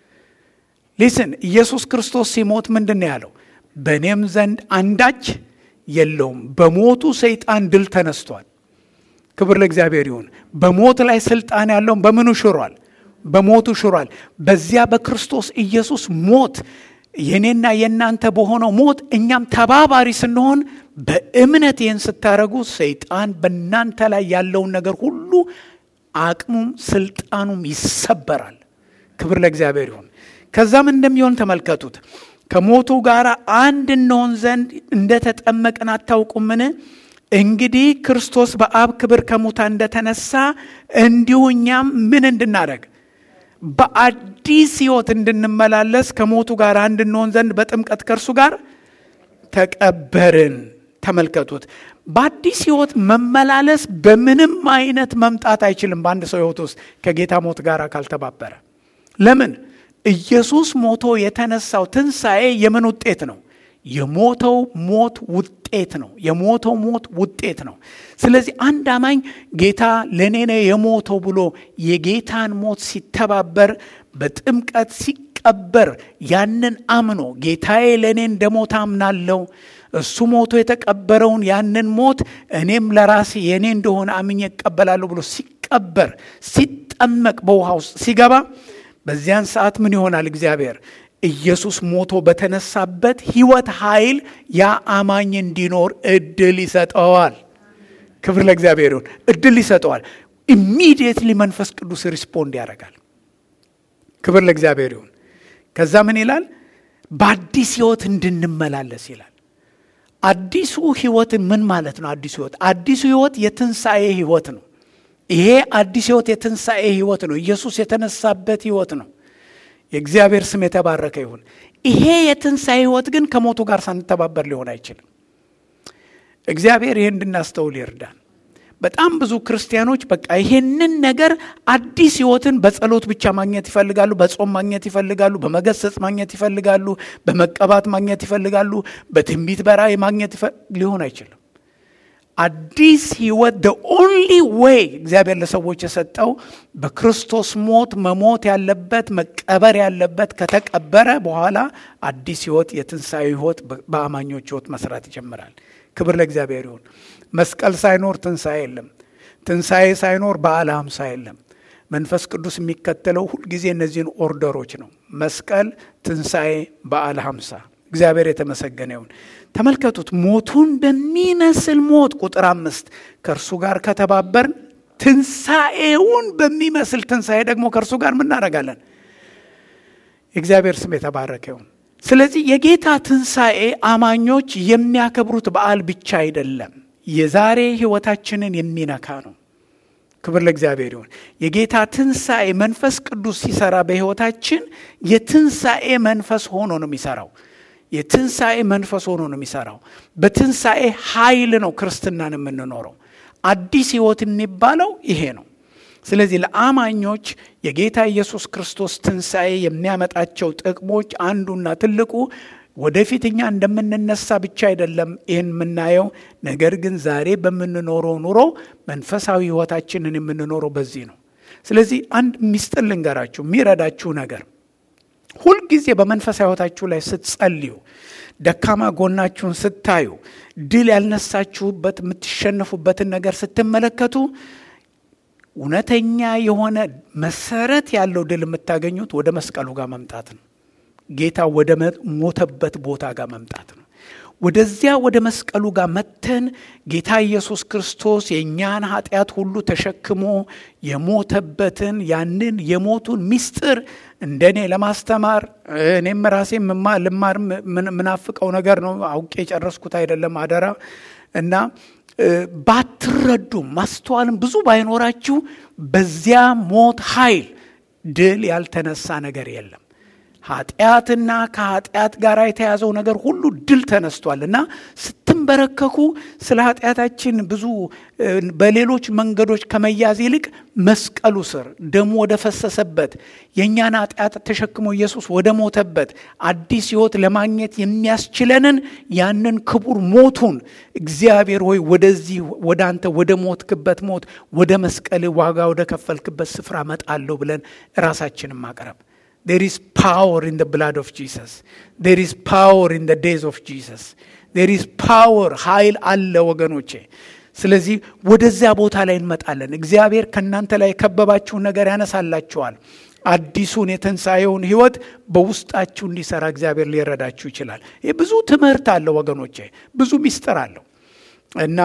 ሊስን ኢየሱስ ክርስቶስ ሲሞት ምንድን ነው ያለው? በእኔም ዘንድ አንዳች የለውም። በሞቱ ሰይጣን ድል ተነስቷል። ክብር ለእግዚአብሔር ይሁን። በሞት ላይ ስልጣን ያለውን በምኑ ሽሯል? በሞቱ ሽሯል። በዚያ በክርስቶስ ኢየሱስ ሞት የኔና የእናንተ በሆነው ሞት እኛም ተባባሪ ስንሆን በእምነት ይህን ስታደረጉ ሰይጣን በእናንተ ላይ ያለውን ነገር ሁሉ አቅሙም ስልጣኑም ይሰበራል። ክብር ለእግዚአብሔር ይሁን። ከዛም እንደሚሆን ተመልከቱት። ከሞቱ ጋር አንድ እንሆን ዘንድ እንደተጠመቅን አታውቁምን? እንግዲህ ክርስቶስ በአብ ክብር ከሙታን እንደተነሳ እንዲሁ እኛም ምን እንድናደረግ በአዲስ ሕይወት እንድንመላለስ ከሞቱ ጋር አንድ እንሆን ዘንድ በጥምቀት ከእርሱ ጋር ተቀበርን። ተመልከቱት። በአዲስ ሕይወት መመላለስ በምንም አይነት መምጣት አይችልም። በአንድ ሰው ሕይወት ውስጥ ከጌታ ሞት ጋር ካልተባበረ ለምን? ኢየሱስ ሞቶ የተነሳው ትንሣኤ የምን ውጤት ነው? የሞተው ሞት ውጤት ነው። የሞተው ሞት ውጤት ነው። ስለዚህ አንድ አማኝ ጌታ ለእኔ ነው የሞተው ብሎ የጌታን ሞት ሲተባበር በጥምቀት ሲቀበር ያንን አምኖ ጌታዬ ለእኔ እንደ ሞት አምናለሁ እሱ ሞቶ የተቀበረውን ያንን ሞት እኔም ለራሴ የእኔ እንደሆነ አምኜ እቀበላለሁ ብሎ ሲቀበር ሲጠመቅ በውሃ ውስጥ ሲገባ በዚያን ሰዓት ምን ይሆናል? እግዚአብሔር ኢየሱስ ሞቶ በተነሳበት ሕይወት ኃይል ያ አማኝ እንዲኖር እድል ይሰጠዋል። ክብር ለእግዚአብሔር ይሁን። እድል ይሰጠዋል። ኢሚዲየትሊ መንፈስ ቅዱስ ሪስፖንድ ያደርጋል። ክብር ለእግዚአብሔር ይሁን። ከዛ ምን ይላል? በአዲስ ሕይወት እንድንመላለስ ይላል። አዲሱ ሕይወት ምን ማለት ነው? አዲሱ ሕይወት አዲሱ ሕይወት የትንሣኤ ሕይወት ነው። ይሄ አዲስ ሕይወት የትንሣኤ ሕይወት ነው። ኢየሱስ የተነሳበት ሕይወት ነው። የእግዚአብሔር ስም የተባረከ ይሁን። ይሄ የትንሣኤ ሕይወት ግን ከሞቱ ጋር ሳንተባበር ሊሆን አይችልም። እግዚአብሔር ይህ እንድናስተውል ይርዳን። በጣም ብዙ ክርስቲያኖች በቃ ይሄንን ነገር አዲስ ህይወትን በጸሎት ብቻ ማግኘት ይፈልጋሉ፣ በጾም ማግኘት ይፈልጋሉ፣ በመገሰጽ ማግኘት ይፈልጋሉ፣ በመቀባት ማግኘት ይፈልጋሉ፣ በትንቢት በራእይ ማግኘት ሊሆን አይችልም። አዲስ ህይወት ደ ኦንሊ ዌይ እግዚአብሔር ለሰዎች የሰጠው በክርስቶስ ሞት መሞት ያለበት መቀበር ያለበት ከተቀበረ በኋላ አዲስ ህይወት የትንሣኤ ህይወት በአማኞች ህይወት መስራት ይጀምራል። ክብር ለእግዚአብሔር ይሁን። መስቀል ሳይኖር ትንሣኤ የለም። ትንሣኤ ሳይኖር በዓለ ሃምሳ የለም። መንፈስ ቅዱስ የሚከተለው ሁልጊዜ እነዚህን ኦርደሮች ነው። መስቀል፣ ትንሣኤ፣ በዓለ ሃምሳ። እግዚአብሔር የተመሰገነ ይሁን። ተመልከቱት። ሞቱን በሚመስል ሞት ቁጥር አምስት ከእርሱ ጋር ከተባበርን ትንሣኤውን በሚመስል ትንሣኤ ደግሞ ከእርሱ ጋር ምናደርጋለን? የእግዚአብሔር ስም የተባረከ ይሁን። ስለዚህ የጌታ ትንሣኤ አማኞች የሚያከብሩት በዓል ብቻ አይደለም፣ የዛሬ ህይወታችንን የሚነካ ነው። ክብር ለእግዚአብሔር ይሁን። የጌታ ትንሣኤ መንፈስ ቅዱስ ሲሰራ በህይወታችን የትንሣኤ መንፈስ ሆኖ ነው የሚሰራው። የትንሣኤ መንፈስ ሆኖ ነው የሚሰራው። በትንሣኤ ኃይል ነው ክርስትናን የምንኖረው። አዲስ ህይወት የሚባለው ይሄ ነው። ስለዚህ ለአማኞች የጌታ ኢየሱስ ክርስቶስ ትንሣኤ የሚያመጣቸው ጥቅሞች አንዱና ትልቁ ወደፊት እኛ እንደምንነሳ ብቻ አይደለም ይህን የምናየው፣ ነገር ግን ዛሬ በምንኖረው ኑሮ መንፈሳዊ ህይወታችንን የምንኖረው በዚህ ነው። ስለዚህ አንድ ሚስጥር ልንገራችሁ የሚረዳችሁ ነገር ሁልጊዜ በመንፈሳዊ ህይወታችሁ ላይ ስትጸልዩ፣ ደካማ ጎናችሁን ስታዩ፣ ድል ያልነሳችሁበት የምትሸነፉበትን ነገር ስትመለከቱ እውነተኛ የሆነ መሰረት ያለው ድል የምታገኙት ወደ መስቀሉ ጋር መምጣት ነው። ጌታ ወደ ሞተበት ቦታ ጋር መምጣት ነው። ወደዚያ ወደ መስቀሉ ጋር መተን ጌታ ኢየሱስ ክርስቶስ የእኛን ኃጢአት ሁሉ ተሸክሞ የሞተበትን ያንን የሞቱን ምስጢር እንደኔ ለማስተማር እኔም ራሴ ልማር ምናፍቀው ነገር ነው። አውቄ የጨረስኩት አይደለም አደራ እና ባትረዱም ማስተዋልም ብዙ ባይኖራችሁ በዚያ ሞት ኃይል ድል ያልተነሳ ነገር የለም። ኃጢአትና ከኃጢአት ጋር የተያዘው ነገር ሁሉ ድል ተነስቷል እና ስትንበረከኩ ስለ ኃጢአታችን ብዙ በሌሎች መንገዶች ከመያዝ ይልቅ መስቀሉ ስር ደሙ ወደ ፈሰሰበት የእኛን ኃጢአት ተሸክሞ ኢየሱስ ወደ ሞተበት አዲስ ሕይወት ለማግኘት የሚያስችለንን ያንን ክቡር ሞቱን እግዚአብሔር ሆይ ወደዚህ ወደ አንተ ወደ ሞትክበት ሞት ወደ መስቀል ዋጋ ወደ ከፈልክበት ስፍራ መጣለሁ ብለን ራሳችንን ማቅረብ There is power in the blood of Jesus. There is power in the days of Jesus. There is power ኃይል አለ ወገኖቼ። ስለዚህ ወደዚያ ቦታ ላይ እንመጣለን። እግዚአብሔር ከእናንተ ላይ የከበባችሁን ነገር ያነሳላችኋል። አዲሱን የትንሣኤውን ህይወት በውስጣችሁ እንዲሰራ እግዚአብሔር ሊረዳችሁ ይችላል። ይህ ብዙ ትምህርት አለው ወገኖቼ፣ ብዙ ሚስጥር አለው እና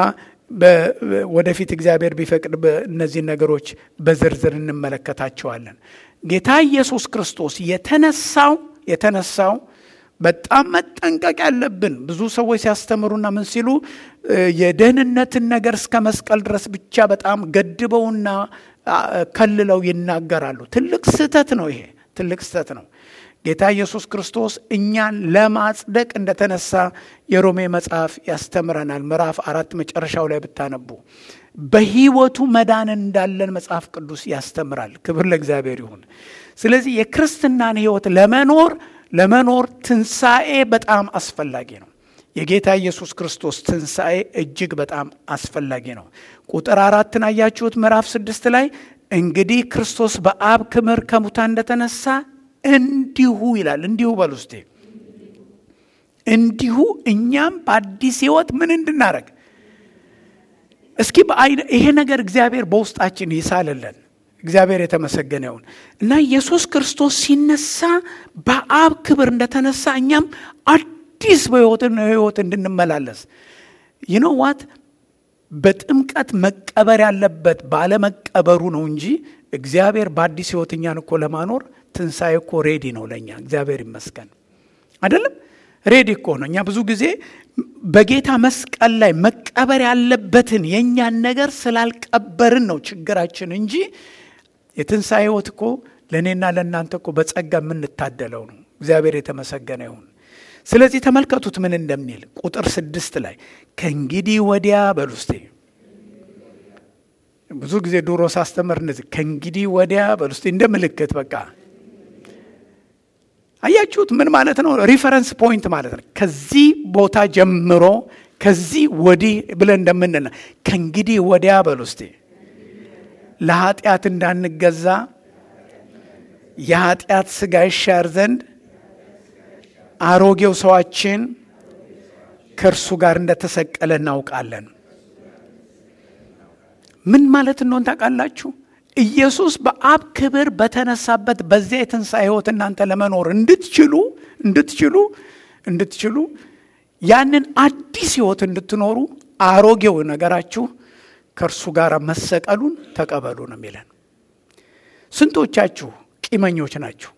ወደፊት እግዚአብሔር ቢፈቅድ እነዚህን ነገሮች በዝርዝር እንመለከታቸዋለን። ጌታ ኢየሱስ ክርስቶስ የተነሳው የተነሳው በጣም መጠንቀቅ ያለብን ብዙ ሰዎች ሲያስተምሩና ምን ሲሉ የደህንነትን ነገር እስከ መስቀል ድረስ ብቻ በጣም ገድበውና ከልለው ይናገራሉ። ትልቅ ስህተት ነው። ይሄ ትልቅ ስህተት ነው። ጌታ ኢየሱስ ክርስቶስ እኛን ለማጽደቅ እንደተነሳ የሮሜ መጽሐፍ ያስተምረናል። ምዕራፍ አራት መጨረሻው ላይ ብታነቡ በህይወቱ መዳን እንዳለን መጽሐፍ ቅዱስ ያስተምራል። ክብር ለእግዚአብሔር ይሁን። ስለዚህ የክርስትናን ህይወት ለመኖር ለመኖር ትንሣኤ በጣም አስፈላጊ ነው። የጌታ ኢየሱስ ክርስቶስ ትንሣኤ እጅግ በጣም አስፈላጊ ነው። ቁጥር አራትን አያችሁት? ምዕራፍ ስድስት ላይ እንግዲህ ክርስቶስ በአብ ክብር ከሙታን እንደተነሳ እንዲሁ ይላል። እንዲሁ በል ውስጤ እንዲሁ እኛም በአዲስ ህይወት ምን እንድናረግ እስኪ በአይነ ይሄ ነገር እግዚአብሔር በውስጣችን ይሳልልን። እግዚአብሔር የተመሰገነ ይሁን እና ኢየሱስ ክርስቶስ ሲነሳ በአብ ክብር እንደተነሳ እኛም አዲስ በህይወትን ህይወት እንድንመላለስ ይኖ ዋት በጥምቀት መቀበር ያለበት ባለመቀበሩ ነው እንጂ እግዚአብሔር በአዲስ ህይወት እኛን እኮ ለማኖር ትንሣኤ እኮ ሬዲ ነው ለእኛ። እግዚአብሔር ይመስገን አይደለም ሬዲ እኮ ነው። እኛ ብዙ ጊዜ በጌታ መስቀል ላይ መቀበር ያለበትን የእኛን ነገር ስላልቀበርን ነው ችግራችን እንጂ የትንሣኤ ህይወት እኮ ለእኔና ለእናንተ እኮ በጸጋ የምንታደለው ነው። እግዚአብሔር የተመሰገነ ይሁን። ስለዚህ ተመልከቱት ምን እንደሚል ቁጥር ስድስት ላይ ከእንግዲህ ወዲያ በሉ እስቴ ብዙ ጊዜ ድሮ ሳስተምር እነዚህ ከእንግዲህ ወዲያ በል ውስጥ እንደ ምልክት በቃ አያችሁት? ምን ማለት ነው? ሪፈረንስ ፖይንት ማለት ነው። ከዚህ ቦታ ጀምሮ ከዚህ ወዲህ ብለን እንደምንል ከእንግዲህ ወዲያ በል ውስጥ ለኃጢአት እንዳንገዛ የኃጢአት ስጋ ይሻር ዘንድ አሮጌው ሰዋችን ከእርሱ ጋር እንደተሰቀለ እናውቃለን። ምን ማለት እንደሆን ታውቃላችሁ? ኢየሱስ በአብ ክብር በተነሳበት በዚያ የትንሣኤ ሕይወት እናንተ ለመኖር እንድትችሉ እንድትችሉ እንድትችሉ ያንን አዲስ ሕይወት እንድትኖሩ አሮጌው ነገራችሁ ከእርሱ ጋር መሰቀሉን ተቀበሉ ነው የሚለን። ስንቶቻችሁ ቂመኞች ናችሁ?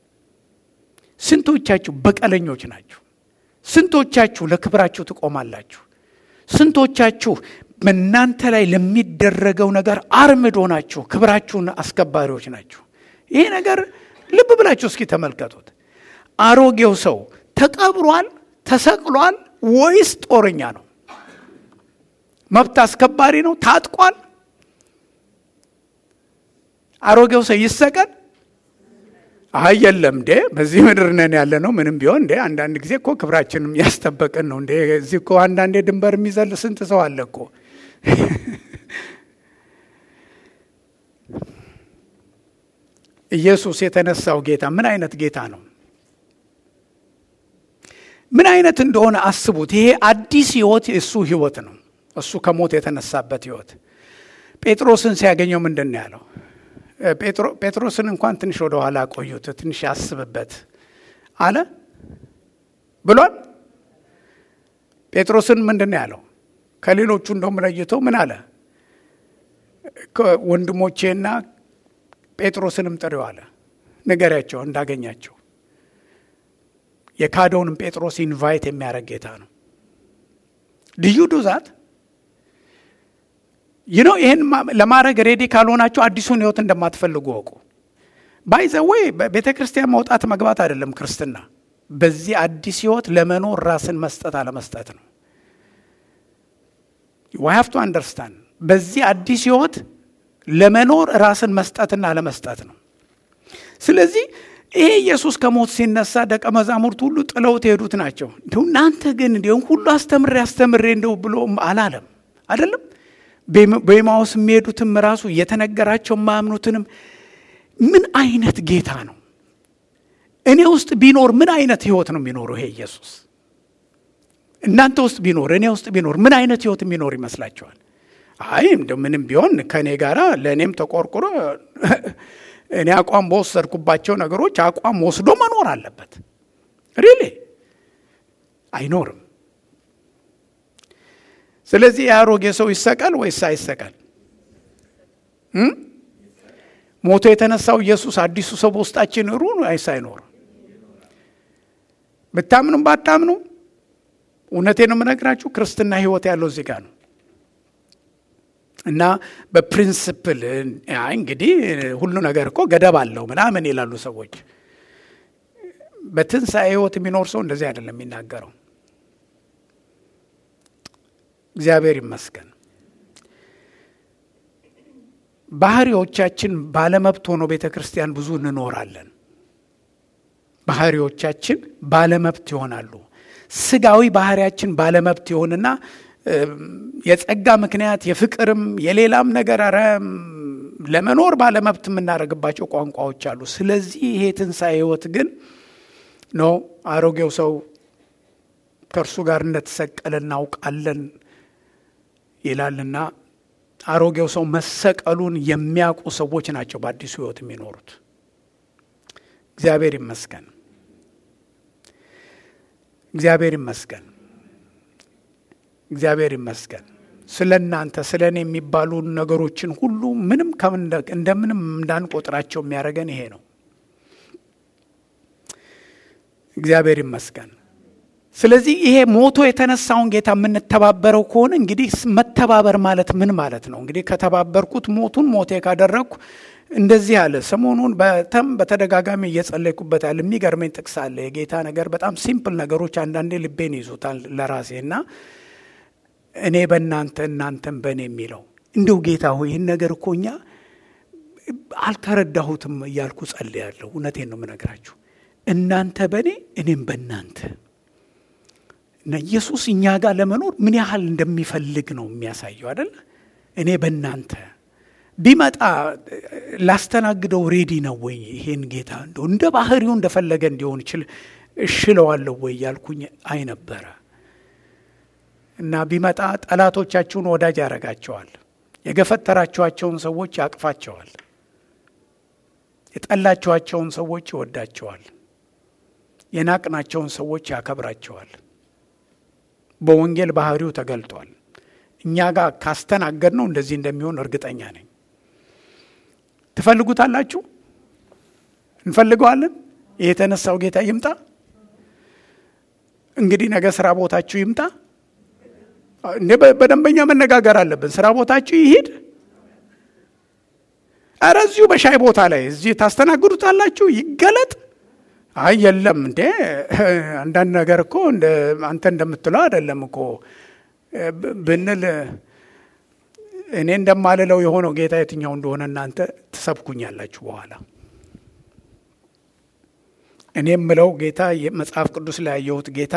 ስንቶቻችሁ በቀለኞች ናችሁ? ስንቶቻችሁ ለክብራችሁ ትቆማላችሁ? ስንቶቻችሁ በእናንተ ላይ ለሚደረገው ነገር አርምዶ ናችሁ? ክብራችሁን አስከባሪዎች ናችሁ? ይሄ ነገር ልብ ብላችሁ እስኪ ተመልከቱት። አሮጌው ሰው ተቀብሯል፣ ተሰቅሏል ወይስ ጦረኛ ነው? መብት አስከባሪ ነው? ታጥቋል? አሮጌው ሰው ይሰቀል? አይ የለም እንዴ በዚህ ምድር ነን ያለ ነው። ምንም ቢሆን እንዴ አንዳንድ ጊዜ እኮ ክብራችንም ያስጠበቅን ነው እንዴ። እዚህ እኮ አንዳንዴ ድንበር የሚዘል ስንት ሰው አለ እኮ። ኢየሱስ የተነሳው ጌታ ምን አይነት ጌታ ነው? ምን አይነት እንደሆነ አስቡት። ይሄ አዲስ ህይወት የእሱ ህይወት ነው። እሱ ከሞት የተነሳበት ህይወት። ጴጥሮስን ሲያገኘው ምንድን ነው ያለው? ጴጥሮስን እንኳን ትንሽ ወደ ኋላ ቆዩት፣ ትንሽ ያስብበት አለ ብሏል። ጴጥሮስን ምንድን ነው ያለው? ከሌሎቹ እንደውም ለይቶ ምን አለ? ወንድሞቼና ጴጥሮስንም ጥሪው አለ፣ ንገሪያቸው እንዳገኛቸው። የካደውንም ጴጥሮስ ኢንቫይት የሚያደርግ ጌታ ነው። ልዩ ዱዛት ይህ ነው። ይህን ለማድረግ ሬዲ ካልሆናችሁ አዲሱን ህይወት እንደማትፈልጉ ወቁ። ባይዘወይ ቤተ ክርስቲያን መውጣት መግባት አይደለም ክርስትና። በዚህ አዲስ ህይወት ለመኖር ራስን መስጠት አለመስጠት ነው። ዋይ ቱ አንደርስታንድ። በዚህ አዲስ ህይወት ለመኖር ራስን መስጠትና አለመስጠት ነው። ስለዚህ ይሄ ኢየሱስ ከሞት ሲነሳ ደቀ መዛሙርት ሁሉ ጥለውት የሄዱት ናቸው። እንዲሁ እናንተ ግን እንዲሁም ሁሉ አስተምሬ አስተምሬ እንደው ብሎ አላለም አይደለም በኤማውስ የሚሄዱትም ራሱ እየተነገራቸው የማያምኑትንም ምን አይነት ጌታ ነው? እኔ ውስጥ ቢኖር ምን አይነት ህይወት ነው የሚኖረው ይሄ ኢየሱስ? እናንተ ውስጥ ቢኖር እኔ ውስጥ ቢኖር ምን አይነት ህይወት የሚኖር ይመስላችኋል? አይ እንደ ምንም ቢሆን ከእኔ ጋራ ለእኔም ተቆርቁሮ እኔ አቋም በወሰድኩባቸው ነገሮች አቋም ወስዶ መኖር አለበት። ሪሊ አይኖርም። ስለዚህ የአሮጌ ሰው ይሰቀል ወይስ አይሰቀል? ሞቶ የተነሳው ኢየሱስ አዲሱ ሰው በውስጣችን ሩ ወይስ አይኖር? ብታምኑም ባታምኑ እውነቴ ነው የምነግራችሁ፣ ክርስትና ህይወት ያለው እዚህ ጋር ነው እና በፕሪንስፕል እንግዲህ ሁሉ ነገር እኮ ገደብ አለው ምናምን ይላሉ ሰዎች። በትንሣኤ ህይወት የሚኖር ሰው እንደዚህ አይደለም የሚናገረው። እግዚአብሔር ይመስገን። ባህሪዎቻችን ባለመብት ሆኖ ቤተ ክርስቲያን ብዙ እንኖራለን። ባህሪዎቻችን ባለመብት ይሆናሉ። ስጋዊ ባህሪያችን ባለመብት ይሆንና የጸጋ ምክንያት የፍቅርም የሌላም ነገር ኧረ ለመኖር ባለመብት የምናደርግባቸው ቋንቋዎች አሉ። ስለዚህ ይሄ ትንሣኤ ህይወት ግን ነው አሮጌው ሰው ከእርሱ ጋር እንደተሰቀለ እናውቃለን ይላልና አሮጌው ሰው መሰቀሉን የሚያውቁ ሰዎች ናቸው በአዲሱ ህይወት የሚኖሩት። እግዚአብሔር ይመስገን፣ እግዚአብሔር ይመስገን፣ እግዚአብሔር ይመስገን። ስለ እናንተ ስለ እኔ የሚባሉ ነገሮችን ሁሉ ምንም እንደምንም እንዳንቆጥራቸው የሚያደርገን ይሄ ነው። እግዚአብሔር ይመስገን። ስለዚህ ይሄ ሞቶ የተነሳውን ጌታ የምንተባበረው ከሆነ እንግዲህ መተባበር ማለት ምን ማለት ነው? እንግዲህ ከተባበርኩት ሞቱን ሞቴ ካደረግኩ እንደዚህ አለ። ሰሞኑን በተም በተደጋጋሚ እየጸለይኩበት ያለ የሚገርመኝ ጥቅስ አለ። የጌታ ነገር በጣም ሲምፕል ነገሮች አንዳንዴ ልቤን ይዙታል ለራሴ እና እኔ በእናንተ እናንተም በእኔ የሚለው እንደው ጌታ ሆይ ይህን ነገር እኮ እኛ አልተረዳሁትም እያልኩ ጸልያለሁ። እውነቴን ነው የምነግራችሁ። እናንተ በእኔ እኔም በእናንተ እና ኢየሱስ እኛ ጋር ለመኖር ምን ያህል እንደሚፈልግ ነው የሚያሳየው አይደል? እኔ በእናንተ ቢመጣ ላስተናግደው ሬዲ ነው ወይ? ይሄን ጌታ እንደው እንደ ባህሪው እንደፈለገ እንዲሆን ይችል እሽለዋለሁ ወይ ያልኩኝ አይ ነበረ እና ቢመጣ ጠላቶቻችሁን ወዳጅ ያደርጋቸዋል። የገፈተራችኋቸውን ሰዎች ያቅፋቸዋል። የጠላችኋቸውን ሰዎች ይወዳቸዋል። የናቅናቸውን ሰዎች ያከብራቸዋል። በወንጌል ባህሪው ተገልጧል። እኛ ጋር ካስተናገድ ነው እንደዚህ እንደሚሆን እርግጠኛ ነኝ። ትፈልጉታላችሁ? እንፈልገዋለን። ይህ የተነሳው ጌታ ይምጣ። እንግዲህ ነገ ስራ ቦታችሁ ይምጣ። እንዴ በደንበኛ መነጋገር አለብን። ስራ ቦታችሁ ይሂድ። ኧረ እዚሁ በሻይ ቦታ ላይ እዚህ ታስተናግዱታላችሁ። ይገለጥ። አይ የለም እንዴ አንዳንድ ነገር እኮ አንተ እንደምትለው አይደለም እኮ ብንል እኔ እንደማልለው የሆነው ጌታ የትኛው እንደሆነ እናንተ ትሰብኩኛላችሁ በኋላ። እኔ የምለው ጌታ መጽሐፍ ቅዱስ ላይ ያየሁት ጌታ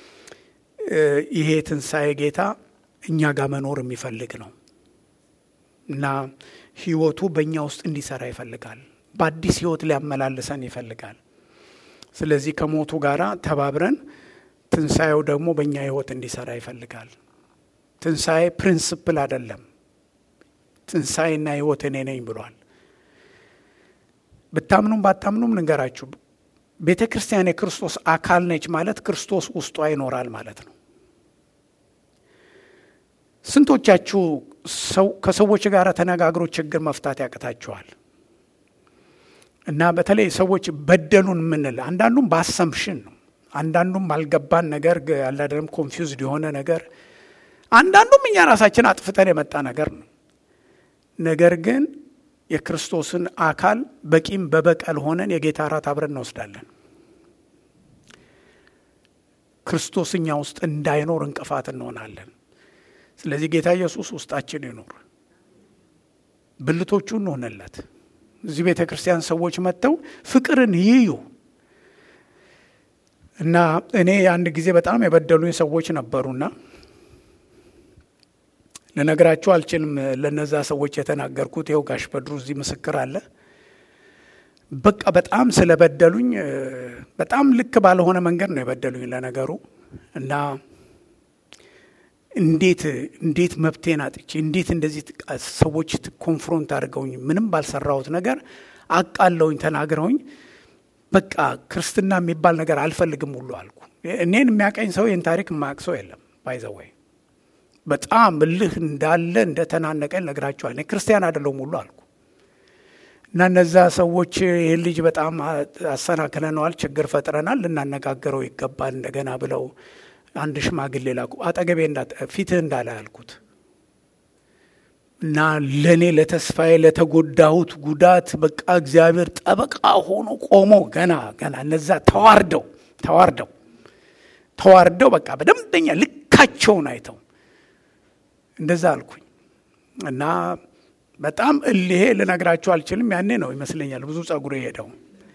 ይሄ ትንሣኤ ጌታ እኛ ጋር መኖር የሚፈልግ ነው እና ህይወቱ በእኛ ውስጥ እንዲሰራ ይፈልጋል። በአዲስ ህይወት ሊያመላልሰን ይፈልጋል። ስለዚህ ከሞቱ ጋር ተባብረን ትንሣኤው ደግሞ በእኛ ህይወት እንዲሰራ ይፈልጋል። ትንሣኤ ፕሪንስፕል አይደለም። ትንሣኤና ህይወት እኔ ነኝ ብሏል። ብታምኑም ባታምኑም ልንገራችሁ፣ ቤተ ክርስቲያን የክርስቶስ አካል ነች ማለት ክርስቶስ ውስጧ ይኖራል ማለት ነው። ስንቶቻችሁ ከሰዎች ጋር ተነጋግሮ ችግር መፍታት ያቅታችኋል? እና በተለይ ሰዎች በደሉን የምንል አንዳንዱም በአሰምሽን ነው፣ አንዳንዱም ባልገባን ነገር አላደለም ኮንፊውዝድ የሆነ ነገር፣ አንዳንዱም እኛ ራሳችን አጥፍተን የመጣ ነገር ነው። ነገር ግን የክርስቶስን አካል በቂም በበቀል ሆነን የጌታ እራት አብረን እንወስዳለን። ክርስቶስ እኛ ውስጥ እንዳይኖር እንቅፋት እንሆናለን። ስለዚህ ጌታ ኢየሱስ ውስጣችን ይኖር፣ ብልቶቹ እንሆንለት። እዚህ ቤተ ክርስቲያን ሰዎች መጥተው ፍቅርን ይዩ እና እኔ አንድ ጊዜ በጣም የበደሉኝ ሰዎች ነበሩና ልነግራችሁ አልችልም። ለነዛ ሰዎች የተናገርኩት ይኸው ጋሽ በድሩ እዚህ ምስክር አለ። በቃ በጣም ስለበደሉኝ በጣም ልክ ባልሆነ መንገድ ነው የበደሉኝ ለነገሩ እና እንዴት እንዴት መብቴን አጥቼ እንዴት እንደዚህ ሰዎች ኮንፍሮንት አድርገውኝ ምንም ባልሰራሁት ነገር አቃለውኝ ተናግረውኝ በቃ ክርስትና የሚባል ነገር አልፈልግም ሁሉ አልኩ። እኔን የሚያቀኝ ሰው ይህን ታሪክ የማያውቅ ሰው የለም። ባይዘወይ በጣም እልህ እንዳለ እንደተናነቀኝ ነግራቸዋል። እኔ ክርስቲያን አይደለሁም ሁሉ አልኩ እና እነዛ ሰዎች ይህን ልጅ በጣም አሰናክለነዋል፣ ችግር ፈጥረናል፣ ልናነጋገረው ይገባል እንደገና ብለው አንድ ሽማግሌ ላቁ። አጠገቤ ፊትህ እንዳለ ያልኩት እና ለእኔ ለተስፋዬ ለተጎዳሁት ጉዳት በቃ እግዚአብሔር ጠበቃ ሆኖ ቆሞ ገና ገና እነዛ ተዋርደው ተዋርደው ተዋርደው በቃ በደንበኛ ልካቸውን አይተው እንደዛ አልኩኝ እና በጣም እልሄ ልነግራችሁ አልችልም። ያኔ ነው ይመስለኛል ብዙ ጸጉር የሄደው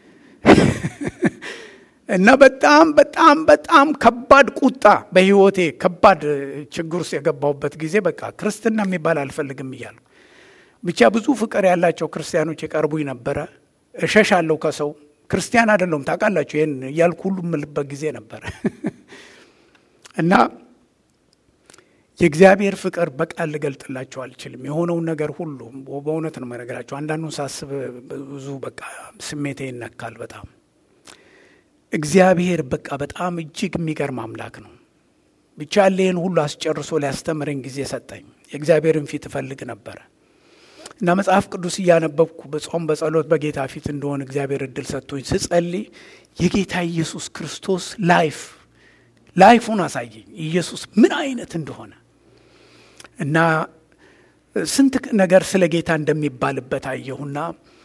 እና በጣም በጣም በጣም ከባድ ቁጣ በህይወቴ ከባድ ችግር ውስጥ የገባሁበት ጊዜ በቃ ክርስትና የሚባል አልፈልግም እያልኩ ብቻ ብዙ ፍቅር ያላቸው ክርስቲያኖች የቀርቡኝ ነበረ። እሸሻለሁ ከሰው ክርስቲያን አይደለሁም ታውቃላችሁ፣ ይህን እያልኩ ሁሉ የምልበት ጊዜ ነበረ እና የእግዚአብሔር ፍቅር በቃል ልገልጥላቸው አልችልም። የሆነውን ነገር ሁሉ በእውነት ነው የምነግራቸው። አንዳንዱን ሳስብ ብዙ በቃ ስሜቴ ይነካል በጣም እግዚአብሔር በቃ በጣም እጅግ የሚገርም አምላክ ነው። ብቻ ይህን ሁሉ አስጨርሶ ሊያስተምረኝ ጊዜ ሰጠኝ። የእግዚአብሔርን ፊት እፈልግ ነበረ እና መጽሐፍ ቅዱስ እያነበብኩ በጾም በጸሎት በጌታ ፊት እንደሆነ እግዚአብሔር እድል ሰጥቶኝ ስጸልይ የጌታ ኢየሱስ ክርስቶስ ላይፍ ላይፉን አሳየኝ። ኢየሱስ ምን አይነት እንደሆነ እና ስንት ነገር ስለ ጌታ እንደሚባልበት አየሁና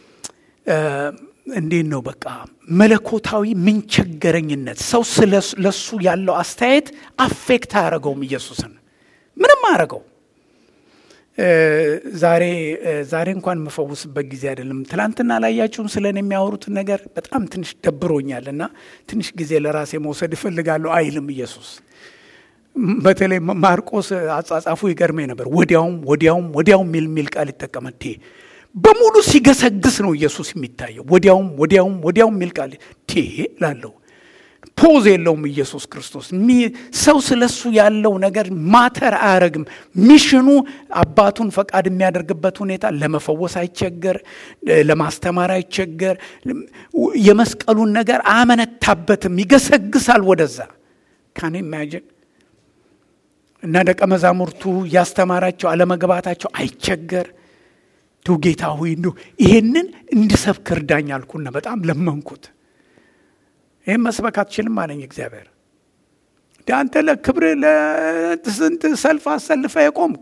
እንዴት ነው በቃ መለኮታዊ ምንቸገረኝነት ሰው ለሱ ያለው አስተያየት አፌክት አያደረገውም። ኢየሱስን ምንም አያደረገው ዛሬ ዛሬ እንኳን የምፈውስበት ጊዜ አይደለም። ትላንትና ላያችሁም ስለ እኔ የሚያወሩትን ነገር በጣም ትንሽ ደብሮኛል እና ትንሽ ጊዜ ለራሴ መውሰድ እፈልጋለሁ አይልም ኢየሱስ። በተለይ ማርቆስ አጻጻፉ ይገርመኝ ነበር። ወዲያውም ወዲያውም ወዲያውም ሚል ሚል ቃል ይጠቀማል። በሙሉ ሲገሰግስ ነው ኢየሱስ የሚታየው። ወዲያውም ወዲያውም ወዲያውም ሚል ቃል ቴ ላለው ፖዝ የለውም ኢየሱስ ክርስቶስ። ሰው ስለሱ ያለው ነገር ማተር አያረግም። ሚሽኑ አባቱን ፈቃድ የሚያደርግበት ሁኔታ ለመፈወስ አይቸገር፣ ለማስተማር አይቸገር። የመስቀሉን ነገር አያመነታበትም፣ ይገሰግሳል ወደዛ ካኔ ኢማጂን እና ደቀ መዛሙርቱ ያስተማራቸው አለመግባታቸው አይቸገር ዱ ጌታ ሆይ እንዲሁ ይሄንን እንድሰብክ እርዳኝ አልኩና በጣም ለመንኩት። ይህም መስበክ አትችልም አለኝ እግዚአብሔር። አንተ ለክብር ለስንት ሰልፍ አሰልፈ የቆምክ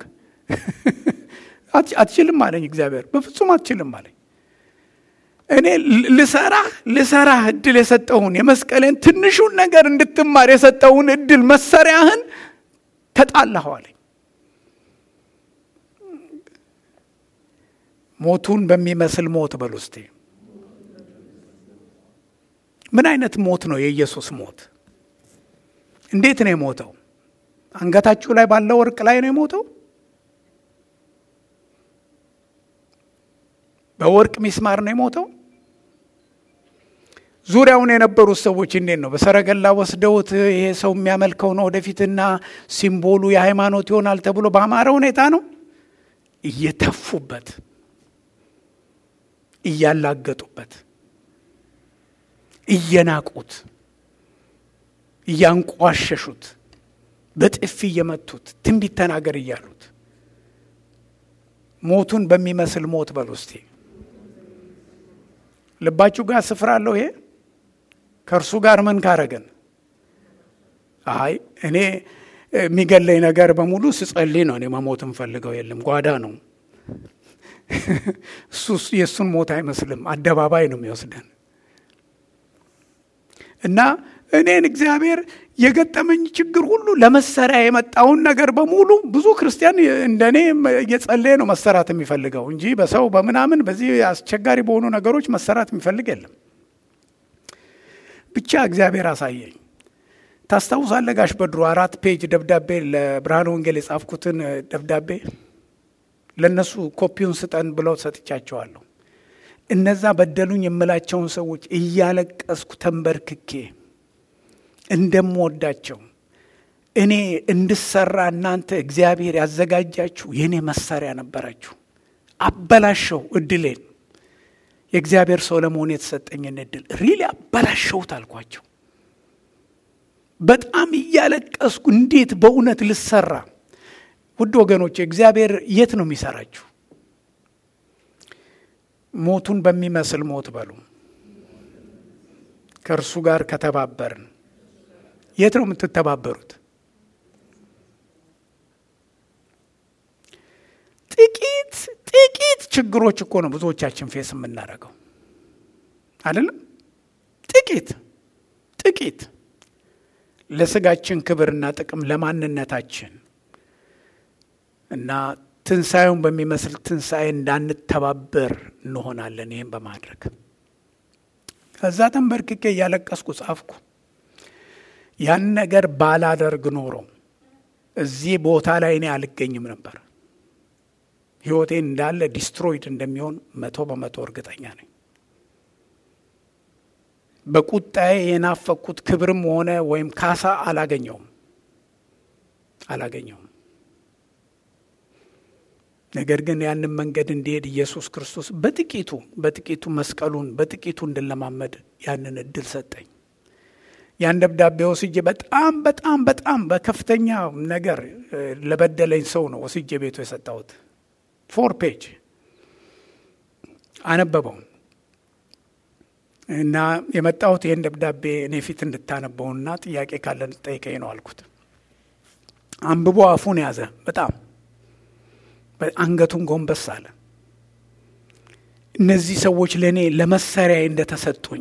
አትችልም አለኝ እግዚአብሔር። በፍጹም አትችልም አለኝ። እኔ ልሰራህ ልሰራህ እድል የሰጠውን የመስቀሌን ትንሹን ነገር እንድትማር የሰጠውን እድል መሰሪያህን ተጣላኸው አለኝ። ሞቱን በሚመስል ሞት በል ውስጤ ምን አይነት ሞት ነው የኢየሱስ ሞት? እንዴት ነው የሞተው? አንገታችሁ ላይ ባለው ወርቅ ላይ ነው የሞተው? በወርቅ ሚስማር ነው የሞተው? ዙሪያውን የነበሩት ሰዎች እንዴት ነው? በሰረገላ ወስደውት ይሄ ሰው የሚያመልከው ነው ወደፊትና ሲምቦሉ የሃይማኖት ይሆናል ተብሎ በአማረ ሁኔታ ነው እየተፉበት፣ እያላገጡበት፣ እየናቁት፣ እያንቋሸሹት፣ በጥፊ እየመቱት፣ ትንቢት ተናገር እያሉት ሞቱን በሚመስል ሞት በል ውስጤ ልባችሁ ጋር ስፍራ አለው ይሄ ከእርሱ ጋር ምን ካረገን? አይ እኔ የሚገለኝ ነገር በሙሉ ስጸልይ ነው። እኔ መሞት እንፈልገው የለም ጓዳ ነው። እሱ የእሱን ሞት አይመስልም፣ አደባባይ ነው የሚወስደን እና እኔን እግዚአብሔር የገጠመኝ ችግር ሁሉ ለመሰሪያ የመጣውን ነገር በሙሉ ብዙ ክርስቲያን እንደኔ እየጸለየ ነው መሰራት የሚፈልገው እንጂ በሰው በምናምን በዚህ አስቸጋሪ በሆኑ ነገሮች መሰራት የሚፈልግ የለም። ብቻ እግዚአብሔር አሳየኝ። ታስታውሳለህ ጋሽ በድሮ አራት ፔጅ ደብዳቤ ለብርሃን ወንጌል የጻፍኩትን ደብዳቤ ለእነሱ ኮፒውን ስጠን ብለው ሰጥቻቸዋለሁ። እነዛ በደሉኝ የምላቸውን ሰዎች እያለቀስኩ ተንበርክኬ እንደምወዳቸው እኔ እንድሰራ እናንተ እግዚአብሔር ያዘጋጃችሁ የእኔ መሳሪያ ነበራችሁ። አበላሸው እድሌን የእግዚአብሔር ሰው ለመሆን የተሰጠኝን እድል ሪሊ አበላሸውት አልኳቸው። በጣም እያለቀስኩ እንዴት በእውነት ልሰራ። ውድ ወገኖች እግዚአብሔር የት ነው የሚሰራችሁ? ሞቱን በሚመስል ሞት በሉ ከእርሱ ጋር ከተባበርን የት ነው የምትተባበሩት? ጥቂት ጥቂት ችግሮች እኮ ነው ብዙዎቻችን ፌስ የምናደርገው አይደለም? ጥቂት ጥቂት ለስጋችን ክብርና ጥቅም ለማንነታችን እና ትንሣኤውን በሚመስል ትንሣኤ እንዳንተባበር እንሆናለን። ይህም በማድረግ ከዛ ተንበርክኬ እያለቀስኩ ጻፍኩ። ያን ነገር ባላደርግ ኖሮ እዚህ ቦታ ላይ እኔ አልገኝም ነበር። ሕይወቴን እንዳለ ዲስትሮይድ እንደሚሆን መቶ በመቶ እርግጠኛ ነኝ። በቁጣዬ የናፈቅኩት ክብርም ሆነ ወይም ካሳ አላገኘውም አላገኘውም። ነገር ግን ያንን መንገድ እንዲሄድ ኢየሱስ ክርስቶስ በጥቂቱ በጥቂቱ መስቀሉን በጥቂቱ እንድለማመድ ያንን እድል ሰጠኝ። ያን ደብዳቤ ወስጄ በጣም በጣም በጣም በከፍተኛ ነገር ለበደለኝ ሰው ነው ወስጄ ቤቱ የሰጠሁት። ፎር ፔጅ አነበበው እና የመጣሁት ይህን ደብዳቤ እኔ ፊት እንድታነበውና ጥያቄ ካለ እንድጠይቀኝ ነው አልኩት። አንብቦ አፉን ያዘ። በጣም አንገቱን ጎንበስ አለ። እነዚህ ሰዎች ለእኔ ለመሰሪያ እንደተሰጡኝ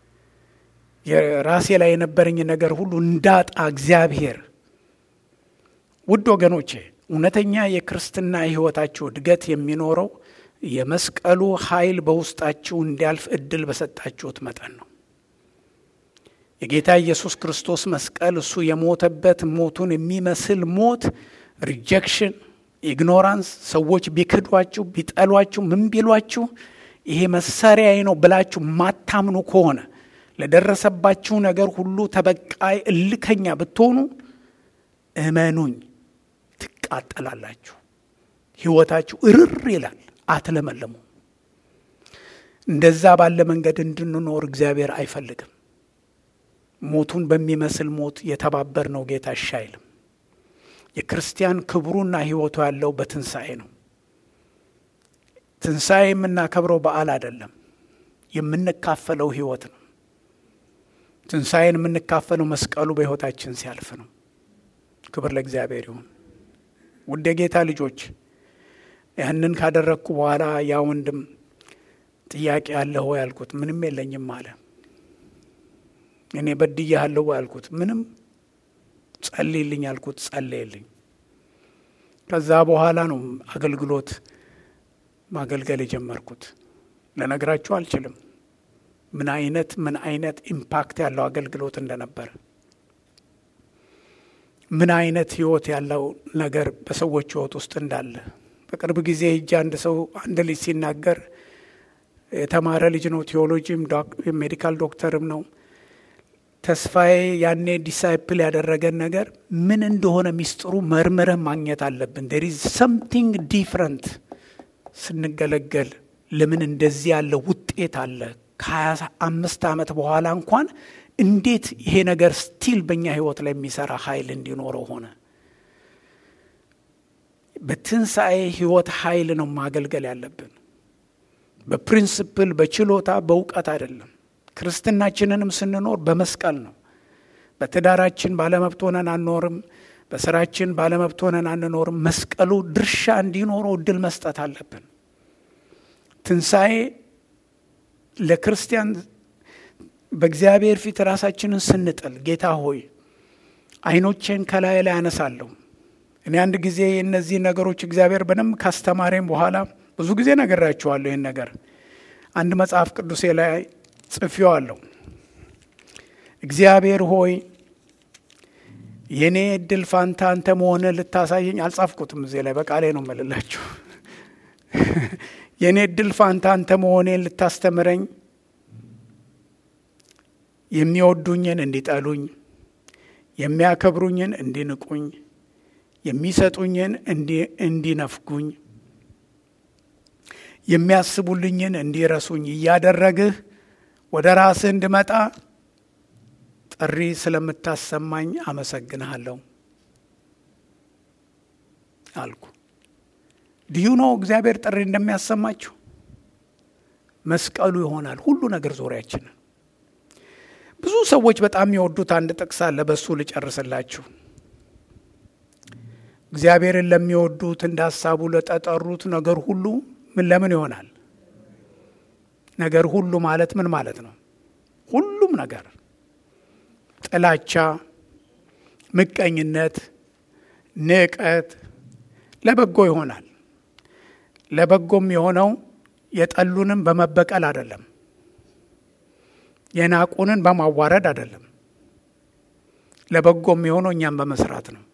የራሴ ላይ የነበረኝ ነገር ሁሉ እንዳጣ እግዚአብሔር ውድ ወገኖቼ እውነተኛ የክርስትና ሕይወታችሁ እድገት የሚኖረው የመስቀሉ ኃይል በውስጣችሁ እንዲያልፍ እድል በሰጣችሁት መጠን ነው። የጌታ ኢየሱስ ክርስቶስ መስቀል እሱ የሞተበት ሞቱን የሚመስል ሞት ሪጀክሽን፣ ኢግኖራንስ፣ ሰዎች ቢክዷችሁ፣ ቢጠሏችሁ፣ ምን ቢሏችሁ ይሄ መሳሪያዬ ነው ብላችሁ ማታምኑ ከሆነ ለደረሰባችሁ ነገር ሁሉ ተበቃይ እልከኛ ብትሆኑ እመኑኝ ትቃጠላላችሁ። ሕይወታችሁ እርር ይላል፣ አትለመለሙ። እንደዛ ባለ መንገድ እንድንኖር እግዚአብሔር አይፈልግም። ሞቱን በሚመስል ሞት የተባበር ነው ጌታ እሺ አይልም። የክርስቲያን ክብሩና ሕይወቱ ያለው በትንሣኤ ነው። ትንሣኤ የምናከብረው በዓል አይደለም፣ የምንካፈለው ሕይወት ነው። ትንሣኤን የምንካፈለው መስቀሉ በሕይወታችን ሲያልፍ ነው። ክብር ለእግዚአብሔር ይሁን። ውድ የጌታ ልጆች ያንን ካደረግኩ በኋላ ያ ወንድም ጥያቄ አለህ ወይ ያልኩት፣ ምንም የለኝም አለ። እኔ በድያለሁ ያልኩት፣ ምንም ጸልይልኝ ያልኩት፣ ጸለየልኝ። ከዛ በኋላ ነው አገልግሎት ማገልገል የጀመርኩት። ለነግራችሁ አልችልም ምን አይነት ምን አይነት ኢምፓክት ያለው አገልግሎት እንደነበረ ምን አይነት ህይወት ያለው ነገር በሰዎች ህይወት ውስጥ እንዳለ በቅርብ ጊዜ ሂጄ አንድ ሰው አንድ ልጅ ሲናገር የተማረ ልጅ ነው። ቴዎሎጂም ሜዲካል ዶክተርም ነው። ተስፋዬ ያኔ ዲሳይፕል ያደረገን ነገር ምን እንደሆነ ሚስጥሩ መርምረህ ማግኘት አለብን። ዴር ኢዝ ሰምቲንግ ዲፍረንት ስንገለገል ለምን እንደዚህ ያለ ውጤት አለ ከሀያ አምስት ዓመት በኋላ እንኳን እንዴት ይሄ ነገር ስቲል በእኛ ህይወት ላይ የሚሰራ ኃይል እንዲኖረው ሆነ። በትንሣኤ ህይወት ኃይል ነው ማገልገል ያለብን። በፕሪንስፕል በችሎታ በእውቀት አይደለም። ክርስትናችንንም ስንኖር በመስቀል ነው። በትዳራችን ባለመብት ሆነን አንኖርም። በስራችን ባለመብት ሆነን አንኖርም። መስቀሉ ድርሻ እንዲኖረው እድል መስጠት አለብን። ትንሣኤ ለክርስቲያን በእግዚአብሔር ፊት ራሳችንን ስንጥል ጌታ ሆይ አይኖቼን ከላይ ላይ አነሳለሁ። እኔ አንድ ጊዜ እነዚህ ነገሮች እግዚአብሔር በደንብ ካስተማረኝ በኋላ ብዙ ጊዜ ነግራችኋለሁ። ይህን ነገር አንድ መጽሐፍ ቅዱሴ ላይ ጽፌዋለሁ። እግዚአብሔር ሆይ የእኔ እድል ፋንታ አንተ መሆንህ ልታሳየኝ አልጻፍኩትም። እዚህ ላይ በቃሌ ነው መልላችሁ የእኔ እድል ፋንታ አንተ መሆኔን ልታስተምረኝ የሚወዱኝን እንዲጠሉኝ፣ የሚያከብሩኝን እንዲንቁኝ፣ የሚሰጡኝን እንዲነፍጉኝ፣ የሚያስቡልኝን እንዲረሱኝ እያደረግህ ወደ ራስህ እንድመጣ ጥሪ ስለምታሰማኝ አመሰግንሃለሁ አልኩ። ድዩ ነው እግዚአብሔር ጥሪ እንደሚያሰማችሁ መስቀሉ ይሆናል ሁሉ ነገር ዙሪያችንን። ብዙ ሰዎች በጣም የሚወዱት አንድ ጥቅስ አለ። በሱ ልጨርስላችሁ። እግዚአብሔርን ለሚወዱት እንደ ሀሳቡ ለተጠሩት ነገር ሁሉ ምን ለምን ይሆናል? ነገር ሁሉ ማለት ምን ማለት ነው? ሁሉም ነገር ጥላቻ፣ ምቀኝነት፣ ንቀት ለበጎ ይሆናል። ለበጎም የሆነው የጠሉንም በመበቀል አይደለም፣ የናቁንን በማዋረድ አይደለም። ለበጎም የሆነው እኛም በመስራት ነው።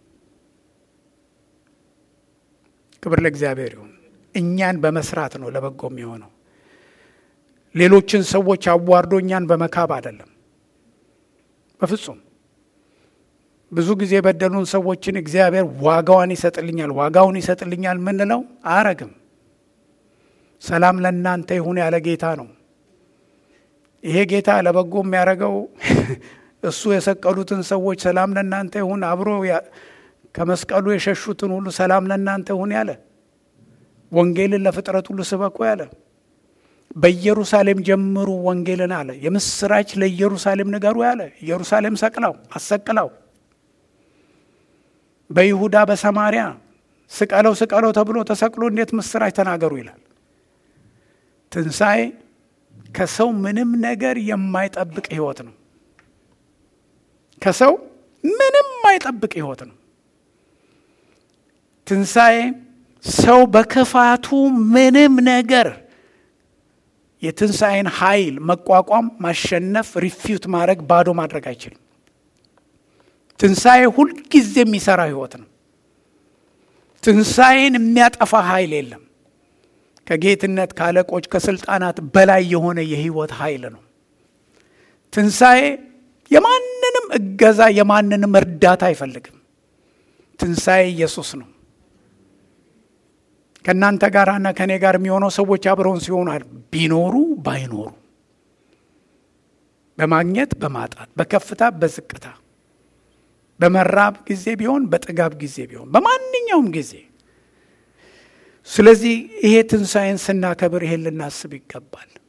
ክብር ለእግዚአብሔር ይሁን። እኛን በመስራት ነው ለበጎም የሆነው። ሌሎችን ሰዎች አዋርዶ እኛን በመካብ አይደለም፣ በፍጹም። ብዙ ጊዜ የበደሉን ሰዎችን እግዚአብሔር ዋጋዋን ይሰጥልኛል ዋጋውን ይሰጥልኛል ምንለው አያረግም። ሰላም ለእናንተ ይሁን ያለ ጌታ ነው። ይሄ ጌታ ለበጎ የሚያደርገው እሱ የሰቀሉትን ሰዎች ሰላም ለእናንተ ይሁን አብሮ ከመስቀሉ የሸሹትን ሁሉ ሰላም ለእናንተ ይሁን ያለ ወንጌልን ለፍጥረት ሁሉ ስበኩ ያለ በኢየሩሳሌም ጀምሩ ወንጌልን አለ። የምስራች ለኢየሩሳሌም ንገሩ ያለ ኢየሩሳሌም ሰቅላው አሰቅላው በይሁዳ በሰማሪያ ስቀለው ስቀለው ተብሎ ተሰቅሎ እንዴት ምስራች ተናገሩ ይላል። ትንሣኤ ከሰው ምንም ነገር የማይጠብቅ ህይወት ነው። ከሰው ምንም የማይጠብቅ ህይወት ነው። ትንሣኤ ሰው በክፋቱ ምንም ነገር የትንሣኤን ኃይል መቋቋም፣ ማሸነፍ፣ ሪፊዩት ማድረግ፣ ባዶ ማድረግ አይችልም። ትንሣኤ ሁልጊዜ የሚሰራ ህይወት ነው። ትንሣኤን የሚያጠፋ ኃይል የለም። ከጌትነት ከአለቆች ከስልጣናት በላይ የሆነ የህይወት ኃይል ነው። ትንሣኤ የማንንም እገዛ የማንንም እርዳታ አይፈልግም። ትንሣኤ ኢየሱስ ነው። ከእናንተ ጋርና ከእኔ ጋር የሚሆነው ሰዎች አብረውን ሲሆኑ ቢኖሩ ባይኖሩ፣ በማግኘት በማጣት፣ በከፍታ በዝቅታ፣ በመራብ ጊዜ ቢሆን በጥጋብ ጊዜ ቢሆን በማንኛውም ጊዜ። ስለዚህ ይሄ ትንሣኤን ስናከብር ይሄን ልናስብ ይገባል።